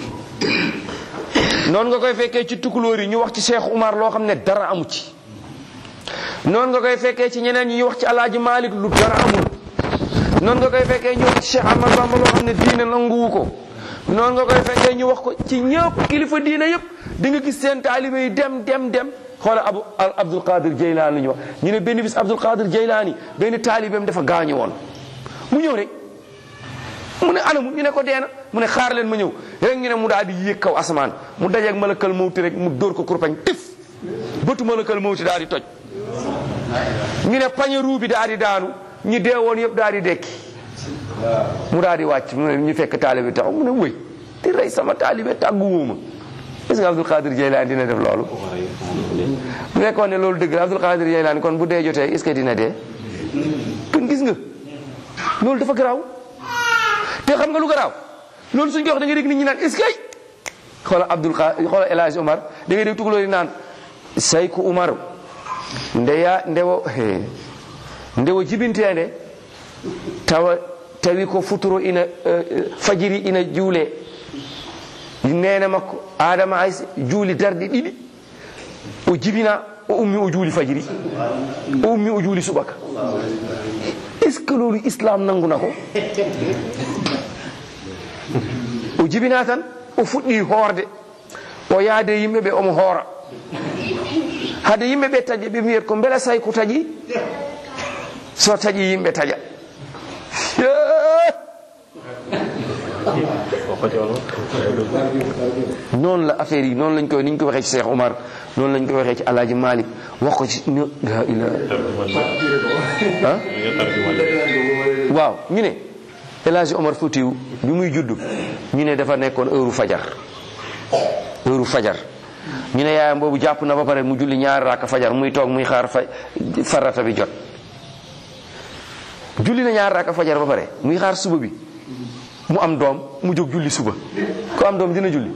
noonu nga koy fekkee ci tukulóor yi ñu wax ci Cheikh Umar loo xam ne dara amu ci noonu nga koy fekkee ci ñeneen ñi ñu wax ci Alaaji Malik lu dara amul noonu nga koy fekkee ñu wax ci Cheikh Ahmad Bamba loo xam ne diine nanguwu ko noonu nga koy fekkee ñu wax ko ci ñëpp kilifa diine yëpp di nga gis seen taalibe yi dem dem dem xoola abu Abdul Qadir Jeylaani ñu wax ñu ne benn bis Abdul Qadir Jeylaani benn taalibeem dafa gaañu woon mu ñëw rek mu ne anamu ñu ne ko deena mu ne xaar leen ma ñëw rek ñu ne mu daal di yéeg kaw asamaan mu dajeeg malakal mawti rek mu dóor ko kurpañ tif bëtu malakal mawti daal di toj ñu ne pañe ruu bi daal di daanu ñu deewoon yëpp daal di dekki mu daal di wàcc mu ne ñu fekk taalibe taxaw mu ne wëy di rey sama taalibe tàggu wóoma est-ce que Abdul Qadir Jeylaani dina def loolu bu fekkoon ne loolu dëgg la Abdul Qadir Jeylaani kon bu dee jotee est-ce que dina dee kon gis nga loolu dafa garaaw te xam nga lu garaaw loolu suñ ko wax da ngay dégg nit ñi naan est-ce que xoola Abdul Qadir xoola El Hadj Omar da ngay dégg tugaloo yi naan sayku Umar ndeya ndewo ndewo jibinteende tawa tawi ko futuro ina eh, fajiri ina juule nene makko adama aysa juuli darde ɗiɗi o jibina o ummi o juuli fajiri o ummi o juuli subaka est ce que loolu islam nanguna ko o jibina tan o fuɗɗi hoorde o yaade yimɓe ɓe omo hoora hade yimɓe ɓe taƴa ɓe mbiyat ko beela say ko taƴi so taƴi yimɓe taƴa noonu la affaire yi noonu lañ koy ni ñu ko waxee ci Cheikh Omar noonu lañ koy waxee ci Alaaji Malik wax ko ci no la ila ah waaw ñu ne El Hadji Omar Foutiou bi muy juddu ñu ne dafa nekkoon heure fajar heure fajar ñu ne yaayam boobu jàpp na ba pare mu julli ñaari raaka fajar muy toog muy xaar fa farata bi jot julli na ñaari raaka fajar ba pare muy xaar suba bi mu am doom mu jóg julli suba ko am doom dina julli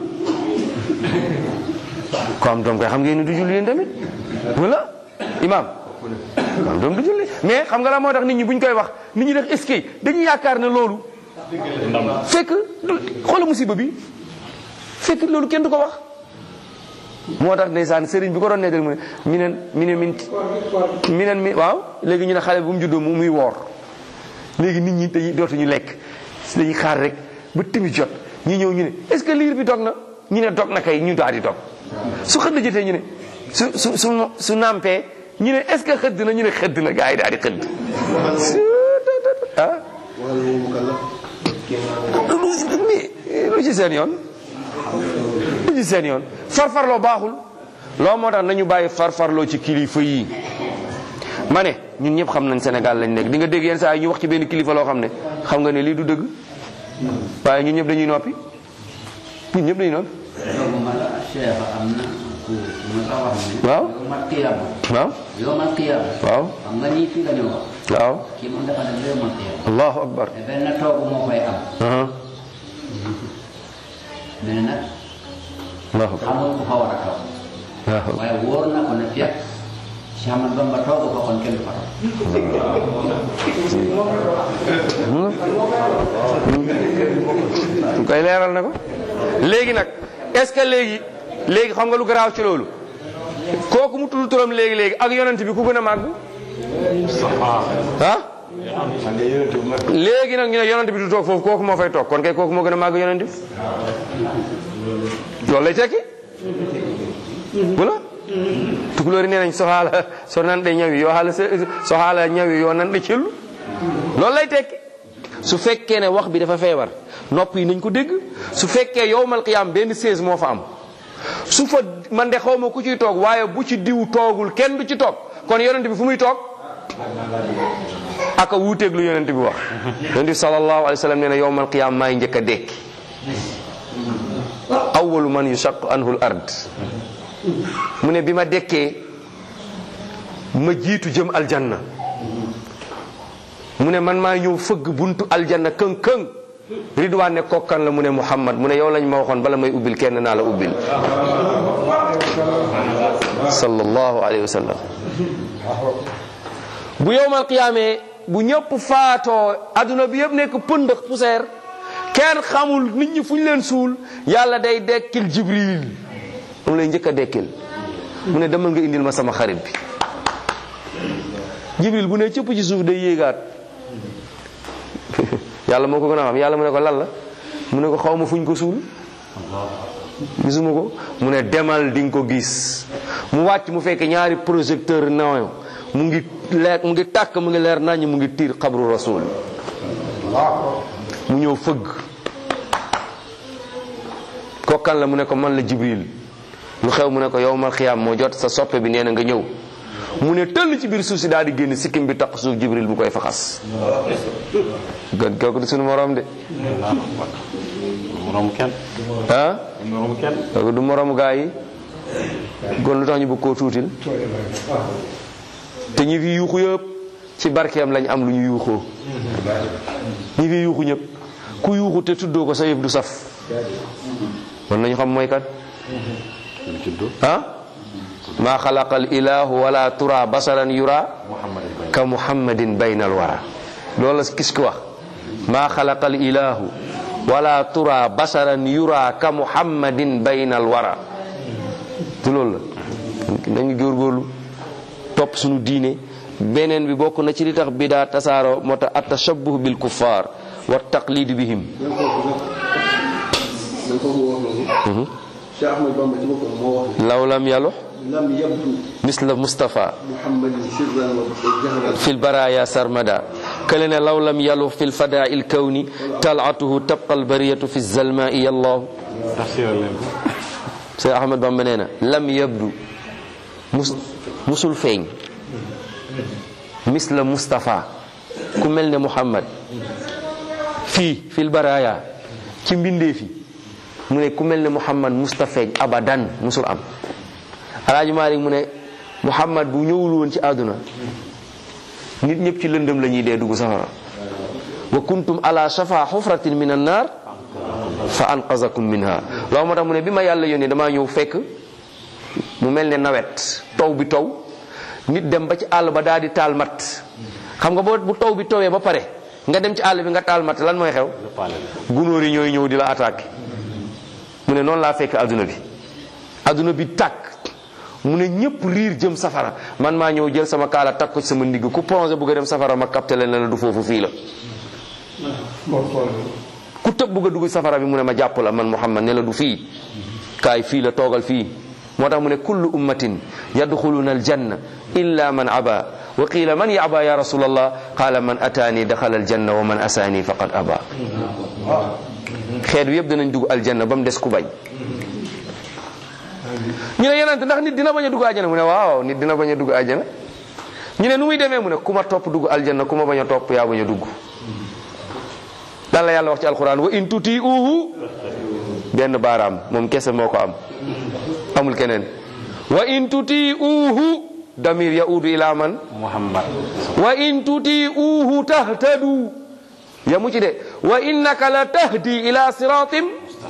ko am doom kay xam ngeen ni du julli yéen tamit wala imam ko am doom du julli mais xam nga la moo tax nit ñi buñ koy wax nit ñi def est dañuy yaakaar ne loolu fekk xoola musiba bi fekk loolu kenn du ko wax moo tax ndeysaan sëriñ bi ko doon nettali mu ne mi neen mi ne min mi neen mi waaw léegi ñu ne xale bu mu juddoo mu muy woor léegi nit ñi dañuy dootuñu lekk dañuy xaar rek ba timi jot ñi ñëw ñu ne est ce que liir bi dog na ñu ne dog na kay ñu daal di dog su xëdd jotee ñu ne su su su su nampee ñu ne est ce que xëdd na ñu ne xëdd na gars yi daal di xëdd ah lu ci seen yoon lu ci seen yoon farfarloo baaxul loo moo tax nañu bàyyi farfarloo ci kilifa yi ma ne ñun ñëpp xam nañ Sénégal lañ nekk di nga dégg yenn saa yi ñu wax ci benn kilifa loo xam ne xam nga ne lii du dëgg waaye ñun ñëpp dañuy noppi ñun ñëpp dañuy noppi loolu ma la Cheikh am na ku ku ma la wax ne. waaw yawmal qiyaama. waaw yawmal qiyaama. waaw xam nga nii fii la ñu wax. waaw kii moom dafa dem yawmal qiyaama. allahu akbar te benn toogu moo koy am. aha mais nag allahu akbar xamul ku fa war a toog. waaw waaye wóor na ko ne fekk Cheikh Ahmad Bamba toogu fa kon kenn du fa toog. ñu koy leeral na ko léegi nag est-ce que léegi léegi xam nga lu garaaw ci loolu kooku mu tudd turam léegi léegi ak yonent bi ku gën a màgg ah léegi nag ñu ne yonent bi du toog foofu kooku moo fay toog kon kay kooku moo gën a màgg yonent bi loolu lay tekki wala tukulóori nee nañ soxaala so nan de ñawi yoo xaala soxaala ñawi yoo nan de cellu loolu lay tekki su fekkee ne wax bi dafa feebar nopp yi nañ ko dégg su fekkee yowmal qiyaam benn seize moo fa am su fa man de xaw ma ku ciy toog waaye bu ci diw toogul kenn du ci toog kon yonent bi fu muy toog aka wuuteeg lu yonent bi wax yonent bi sallallahu alayhi wa sallam nee na yowmal qiyaam maay njëkk a dekki awwalu man yushaq anhu l ard mu ne bi ma dekkee ma jiitu jëm aljanna mu ne man maa ñëw fëgg buntu aljanna këng këng ridwaan ne kokkan la mu ne muhammad mu ne yow lañ ma waxoon bala may ubbil kenn naa la ubbil sallallahu alayhi wa sallam bu yowmal qiyaamee bu ñëpp faatoo adduna bi yëpp nekk pëndëx poussière kenn xamul nit ñi fu ñu leen suul yàlla day dekkil jibril moom lay njëkk a dekkil mu ne demal nga indil ma sama xarit bi jibril bu ne cëpp ci suuf day yéegaat yàlla moo ko gën a xam yàlla mu ne ko lan la mu ne ko xaw ma fuñ ko suul gisuma ko mu ne demal di nga ko gis mu wàcc mu fekk ñaari projecteur naw mu ngi leer mu ngi tàkk mu ngi leer naññ mu ngi tiir xabru rasul mu ñëw fëgg kokkan la mu ne ko man la jibril lu xew mu ne ko yowmal xiyaam moo jot sa soppe bi nee na nga ñëw mu ne tëll ci biir suuf si daal di génn sikkim bi tax suuf jibril bu koy faxas gën kooku du suñu morom de moroom kenn ah moroom kenn kooku du moromu gaa yi kon lu tax ñu bëgg koo tuutil te ñi fi yuuxu yëpp ci barkeem lañ am lu ñu yuuxoo ñi fi yuuxu ñëpp ku yuuxu te tuddoo ko sa yëf du saf man nañu xam mooy kat ah ma xalaqa al ilahu wala tura basaran yura ka muhammadin bayna al wara loolu la kis ku wax maa xalaqa al ilahu wala tura basaran yura ka muhammadin bayna al wara te loolu la nañu góorgóorlu topp suñu diine beneen bi bokk na ci li tax bidaa tasaaro moo tax at tashabbuh bil kuffar wa taqlid bihim man foofu wax loolu Cheikh Ahmad Bamba ci boppam moo wax law lam yalu ne lam yabdu misla mustafa muhammadin sirran wa jahran في البرايا سرمدا كلنا لو لم يلو في الفداء الكوني طلعته تبقى البرية في الزلماء يا الله tafsiral leen ko سيد أحمد بن منينا لم يبدو مس مسل فين مثل مصطفى كملنا محمد في في البرايا كم بندي في mu ne ku mel ne Muhammad Mustafa abadan musul am Alaaji Maalik mu ne Muhammad bu ñëwul woon ci àdduna nit ñëpp ci lëndëm la ñuy dee dugg safara wa kuntum ala shafa xufratin min an naar fa anqazakum minha loolu moo tax mu ne bi ma yàlla yónnee damaa ñëw fekk mu mel ne nawet taw bi taw nit dem ba ci àll ba daal di taal mat xam nga boo bu taw bi tawee ba pare nga dem ci àll bi nga taal mat lan mooy xew gunóor yi ñooy ñëw di la attaqué mu ne noonu laa fekk adduna bi adduna bi tàkk mu ne ñëpp riir jëm safara man maa ñëw jël sama kaala takk ko ci sama ndigg ku plongé bugg a dem safara ma capté leen ne la du foofu fii la ku tëb bugg a dugg safara bi mu ne ma jàpp la man Muhammad ne la du fii kaay fii la toogal fii moo tax mu ne kullu ummatin yadxuluna aljanna illa man aba wa qila man yaba ya rasulallah qala man ataani daxala aljanna wa man asaani faqad aba xeet wi yëpp danañ dugg aljanna ba mu des ku bañ ñu ne yenante ndax nit dina bañ a dugg aljana mu ne waaw nit dina bañ a dugg aljana ñu ne nu muy demee mu ne ku ma topp dugg aljanna ku ma bañ a topp yaa bañ a dugg dan la yàlla wax ci alquran wa in tuti uhu benn baaraam moom kese moo ko am amul keneen wa in tuti uhu damir yaudu ila man Muhammad wa in tuti uhu tahtadu yamu ci de wa innaka la tahdi ila siratim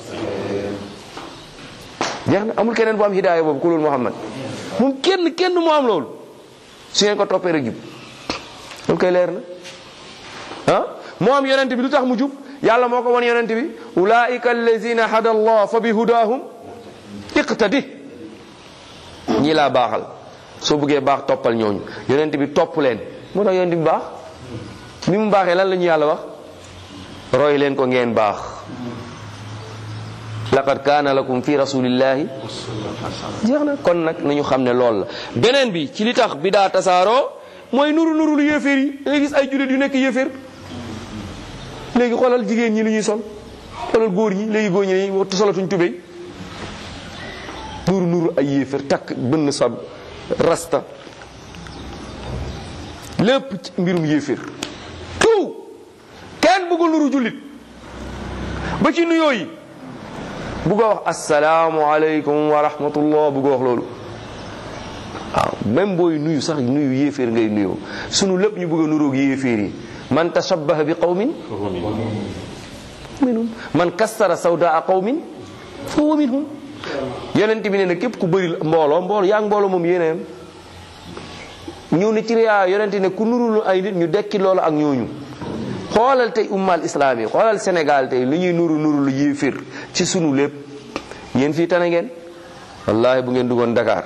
jeex na amul keneen bu am hidaaya boobu ku loolu Muhammad moom kenn kenn moo am loolu su ngeen ko toppee rek jub loolu koy leer na ah moo am yonent bi lu tax mu jub yàlla moo ko won yonent bi ulaika allazina hada allah fa bi hudahum iqtadi ñii laa baaxal soo bëggee baax toppal ñooñu yonent bi topp leen moo tax yonent bi baax bi mu baaxee lan la ñu yàlla wax roy leen ko ngeen baax laqad kaana lakum fi rasulillahi jeex na kon nag nañu xam ne lool la beneen bi ci li tax bi daa tasaaroo mooy nuru nuru lu yéeféer yi da ngay gis ay jullit yu nekk yéeféer léegi xoolal jigéen ñi lu ñuy sol xoolal góor ñi léegi góor ñi dañuy wattu solatuñ tubéy nuru nuru ay yéeféer takk bënn sa rasta lépp ci mbirum yéeféer tout kenn bëggul nuru jullit ba ci nuyoo yi bugg a wax asalaamu aleykum wa rahmatullah bugg a wax loolu waaw même booy nuyu sax nuyu yéeféer ngay nuyoo sunu lépp ñu bëgg a nuroog yéeféer yi man tashabbaha bi qawmin minhum man kassara sawdaa qawmin fa huwa minhum yonent bi ne na képp ku bëri mbooloo mbooloo yaa ngi mbooloo moom yéeneem ñëw ne ci riyaa yonent ne ku nurul ay nit ñu dekki loolu ak ñooñu xoolal tey ummal islam yi xoolal Sénégal tey li ñuy nuru nuru lu yéeféer ci sunu lépp yéen fii tane ngeen wallahi bu ngeen duggoon Dakar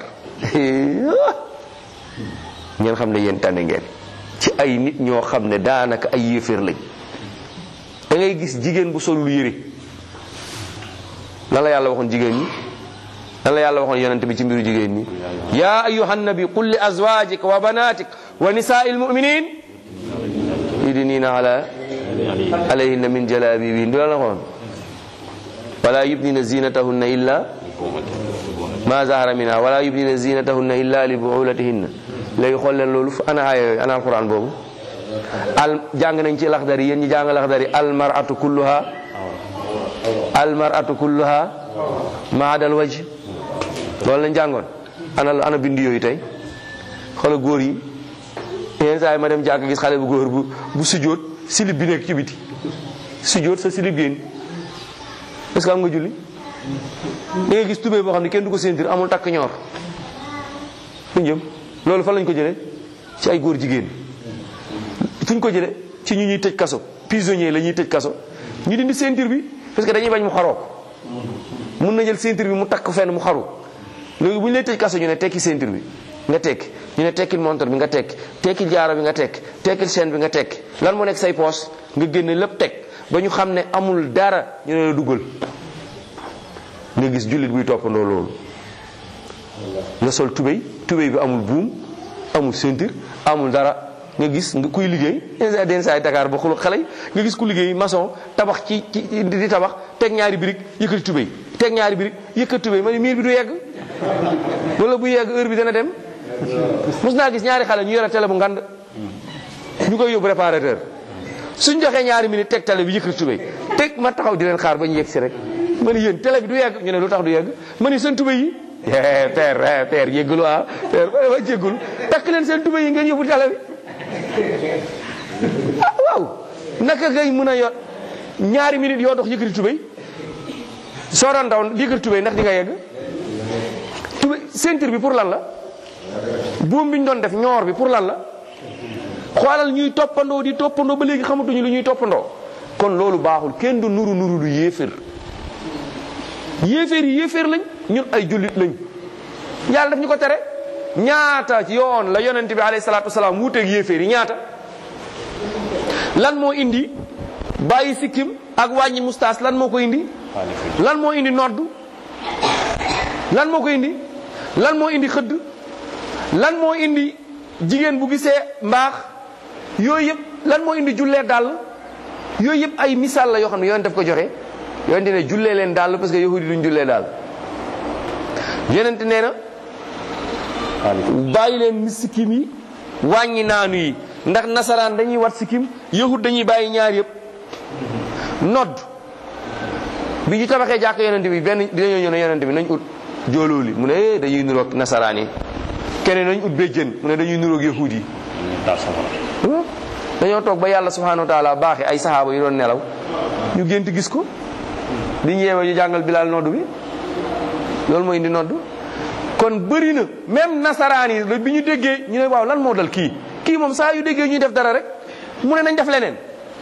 ngeen xam ne yéen tane ngeen ci ay nit ñoo xam ne daanaka ay yéeféer lañ da ngay gis jigéen bu sol lu yëre lan la yàlla waxoon jigéen ñi lan la yàlla waxoon yonente bi ci mbiru jigéen ñi ya ayuha nabi qul li azwajika wa banatik wa nisaa'il mu'minin yudnina ala alayhinna min jalabibihin du la la waxoon wala yubdina zinatahunna illa ma zahara minha wala yubdina zinatahunna illa li buulatihinna léegi xool leen loolu fu ana aaya yooyu ana alquran boobu al jàng nañ ci laxdari yéen ñi jàng laxdari al mar'atu kulluha al mar'atu kulluha maadal waj loolu lañ jàngoon ana ana bind yooyu tey xoolal góor yi yenn saa yi ma dem jàkk gis xale bu góor bu bu sujjóot silib bi nekk ci biti sujjóot sa silib génn est-ce que am nga julli da ngay gis tubéy boo xam ne kenn du ko séentir amul takk ñoor fu jëm loolu fan lañ ko jëlee ci ay góor jigéen fuñ ko jëlee ci ci ñu ñuy tëj kaso prisonnier la ñuy tëj kaso ñu dindi ceinture bi parce que dañuy bañ mu xaroo ko mun na jël ceinture bi mu takk fenn mu xaru léegi bu ñu lay tëj kaso ñu ne tekki ceinture bi nga tekki ñu ne tekkil montre bi nga tekki tekkil jaaro bi nga tekki tekkil chaîne bi nga tekki lan moo nekk say poos nga génne lépp teg ba ñu xam ne amul dara ñu ne la duggal nga gis jullit buy toppandoo loolu nga sol tubéy tubéy bi amul buum amul ceinture amul dara nga gis nga kuy liggéey den saay Dakar ba xulu xale yi nga gis ku liggéey maçon tabax ci ci di tabax teg ñaari birig yëkkati tubéy teg ñaari birig yëkkati tubéy ma ne miir bi du yegg wala bu yegg heure bi dana dem mos naa gis ñaari xale ñu yore télé bu ngand ñu koy yóbbu réparateur suñ joxee ñaari minute teg télé bi yëkkati tubéy teg ma taxaw di leen xaar ba ñu yegg si rek ma ne yéen télé bi du yegg ñu ne lu tax du yegg ma ne seen tubéy yi père père yéggalu ah père wa jéggul takk leen seen tubéy yi ngeen yóbbu télé bi ah waaw naka ngay mën a yor ñaari minute yoo dox yëkkati tubéy soo doon daw yëkkati tubéy ndax di nga yegg tubéy ceinture bi pour lan la buum bi ñu doon def ñoor bi pour lan la xoolal ñuy toppandoo di toppandoo ba léegi xamatuñu lu ñuy toppandoo kon loolu baaxul kenn du nuru nuru lu yéefér yéeféer yi yéeféer lañ ñun ay jullit lañ yàlla daf ñu ko tere ñaata yoon la yonent bi alayhi salaatu wasalaam wuuteeg yéeféer yi ñaata lan moo indi bàyyi sikkim ak wàññi mustaas lan moo ko indi lan moo indi nodd lan moo ko indi lan moo indi xëdd lan moo indi jigéen bu gisee mbaax yooyu yëpp lan moo indi jullee dàll yooyu yëpp ay misaal la yoo xam ne yoon daf ko joxe yonente ne jullee leen dàll parce que yahudi duñ jullee daal yonente nee na bàyyi leen mi sikkim yi wàññi naanu yi ndax nasaraan dañuy wat sikkim yahud dañuy bàyyi ñaar yëpp nodd bi ñu tabaxee jàkk yonente bi benn dañoo ñëw ne yonente bi nañ ut joolooli mu ne eh dañuy nuroog nasaraan yi keneen nañ ut béjjën mu ne dañuy nuroog yahud yi dañoo toog ba yàlla subhanahu wa taala baaxe ay sahaaba yi doon nelaw ñu gént gis ko di ñeewe ñu jàngal bilaal nodd bi loolu mooy indi nodd kon bëri na même nasaraan yi bi ñu déggee ñu ne waaw lan moo dal kii kii moom saa yu déggee ñuy def dara rek mu ne nañ def leneen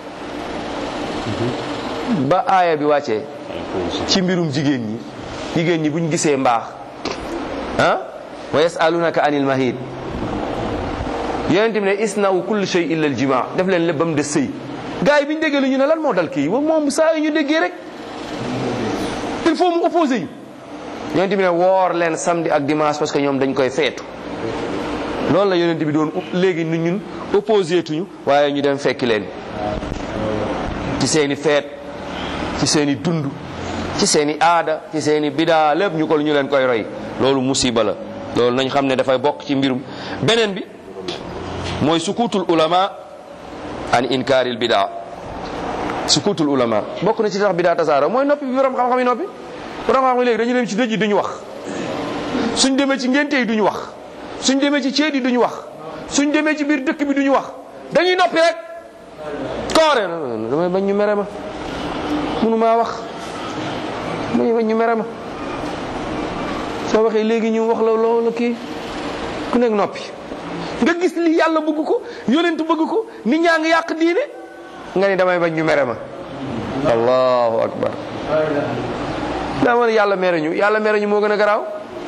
ba aaya bi wàccee ci mbirum jigéen ñi jigéen ñi buñ gisee mbaax ah wa yasalunaka anil mahid yonent bi ne isna'u kulli shay illa al jima def leen lépp ba mu des sëy gars yi bi ñu déggee lu ñu ne lan moo dal kii moom saa yu ñu déggee rek il faut mu opposé ñu yonent bi ne woor leen samedi ak dimanche parce que ñoom dañ koy feetu loolu la yonent bi doon léegi nu ñun opposé tuñu waaye ñu dem fekki leen ci seeni feet ci seeni dund ci seeni aada ci seeni bidaa lépp ñu ko ñu leen koy roy loolu musiba la loolu nañ xam ne dafay bokk ci mbirum beneen bi mooy sukutul ulama an inkaaril bidaa sukutul ulama bokk na ci tax bidaa tasaara mooy noppi bi borom xam-xam yi noppi borom xam-xam yi léegi dañu dem ci dëj yi duñu wax suñ demee ci ngénte yi duñu wax suñ demee ci ceet yi duñu wax suñ demee ci biir dëkk bi duñu wax dañuy noppi rek koore damay bañ ñu mere ma munu maa wax damay bañ ñu mere ma soo waxee léegi ñu wax la loolu kii ku nekk noppi nga gis li yàlla bëgg ko yonent bëgg ko nit ñaa ngi yàq diine nga ni damay bañ ñu mere ma allahu akbar daa ma ne yàlla mere ñu yàlla mere ñu moo gën a garaaw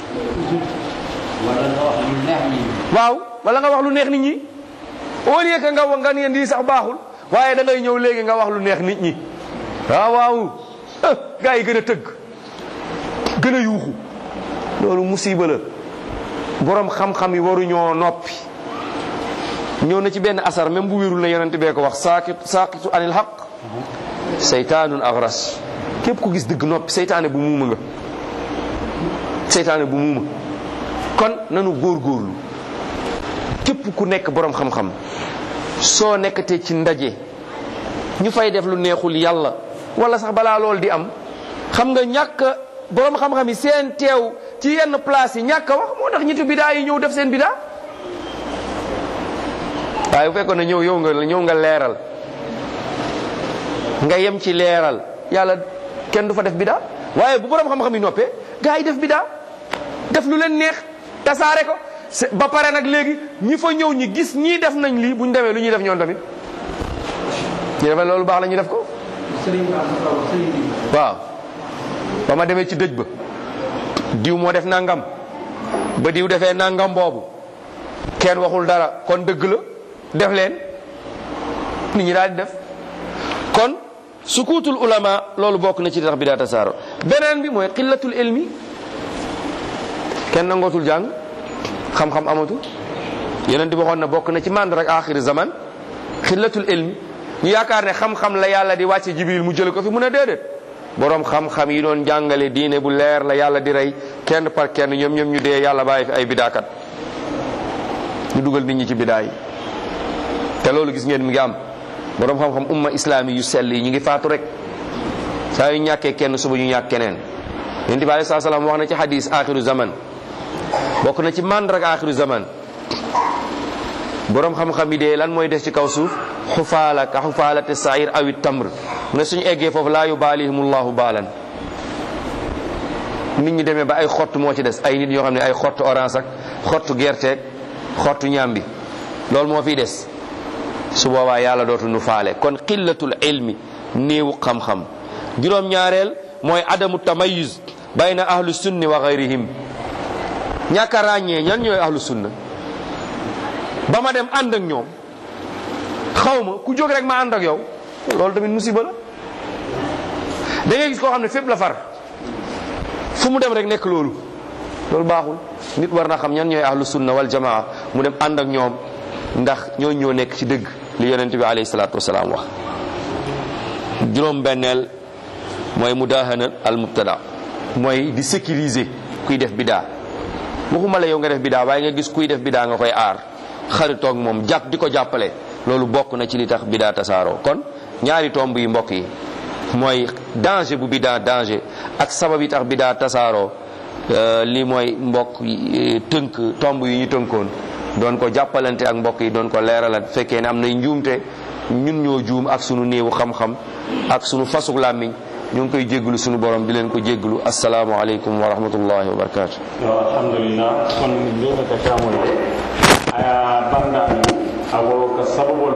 waaw wala nga wax lu neex nit ñi au lieu que nga wax nga ne lii sax baaxul waaye da ngay ñëw léegi nga wax lu neex nit ñi waaw waaw gaa yi gën a tëgg gën a yuuxu loolu musiba la borom xam-xam yi waruñoo noppi ñëw na ci benn asar même bu wérul na yonent bee ko wax saakit saakitu anil xaq seytaanun agras képp ku gis dëgg noppi seytaane bu muuma nga seytaane bu muuma kon nanu góorgóorlu képp ku nekk borom xam-xam soo nekkatee ci ndaje ñu fay def lu neexul yàlla wala sax balaa loolu di am xam nga ñàkk borom xam-xam yi seen teew ci yenn place yi ñàkk a wax moo tax ñitu bidaa yi ñëw def seen bidaa waaye bu fekkoon ne ñëw yow nga ñëw nga leeral nga yem ci leeral yàlla kenn du fa def bidaa waaye bu borom xam-xam yi noppee gaa yi def bidaa def lu leen neex tasaare ko ba pare nag léegi ñi fa ñëw ñi gis ñii def nañ lii bu ñu demee lu ñuy def ñoom tamit ñu defal loolu baax la ñu def ko waaw ba ma demee ci dëj ba diw moo def nangam ba diw defee nangam boobu kenn waxul dara kon dëgg la def leen nit ñi daal di def kon sukuutul ulama loolu bokk na ci tax bi daa tasaaro beneen bi mooy xillatul ilmi kenn nangootul jàng xam-xam amatul yeneen di waxoon na bokk na ci mànd rek axiri zaman xillatul ilmi ñu yaakaar ne xam-xam la yàlla di wàcce jibril mu jële ko fi mun a déedéet borom xam-xam yi doon jàngale diine bu leer la yàlla di rey kenn par kenn ñoom ñoom ñu dee yàlla bàyyi fi ay bidaakat ñu dugal nit ñi ci bidaa yi te loolu gis ngeen mi ngi am borom xam-xam umma islami yu sell yi ñu ngi faatu rek saa yu ñàkkee kenn suba ñu ñàkk keneen yonent bi alei saa salaam wax na ci hadis axiru zaman bokk na ci mànd rek axiru zaman borom xam-xam yi dee lan mooy des ci kaw suuf xufaala ka xufaalate sair awit tamr mu ne suñu eggee foofu laa yubaalihimullahu baalan nit ñi demee ba ay xott moo ci des ay nit ñoo xam ne ay xottu orange ak xottu gerteeg xottu ñambi loolu moo fiy des su boobaa yàlla dootu nu faale kon qillatul ilmi néewu xam-xam juróom-ñaareel mooy adamu tamayuz bayna ahlu sunni wa gayrihim ñàkk a ràññee ñan ñooy ahlu sunna ba ma dem ànd ak ñoom xaw ma ku jóg rek ma ànd ak yow loolu tamit musiba la da ngay gis koo xam ne fépp la far fu mu dem rek nekk loolu loolu baaxul nit war na xam ñan ñooy ahlu sunna wal jamaa mu dem ànd ak ñoom ndax ñoo ñoo nekk ci dëgg li yonent bi alayhi salaatu wasalaam wax juróom benneel mooy mudahana al mubtada mooy di sécuriser kuy def bidaa waxuma la yow nga def bidaa waaye nga gis kuy def bidaa nga koy aar xaritoog moom jàpp di ko jàppale loolu bokk na ci li tax bidaa tasaaroo kon ñaari tomb yi mbokk yi mooy danger bu bidaa danger ak sabab yi tax bidaa tasaaroo li mooy mbokk tënk tomb yi ñu tënkoon doon ko jàppalante ak mbokk yi doon ko leeralal fekkee ne am nay njuumte ñun ñoo juum ak sunu néewu xam-xam ak sunu fasug làmmiñ ñu ngi koy jégglu sunu borom di leen ko jégglu assalaamu aleykum wa rahmatullahi wa barakatu alhamdulillah kon mbiyata kamol aya bandani ago ka sababol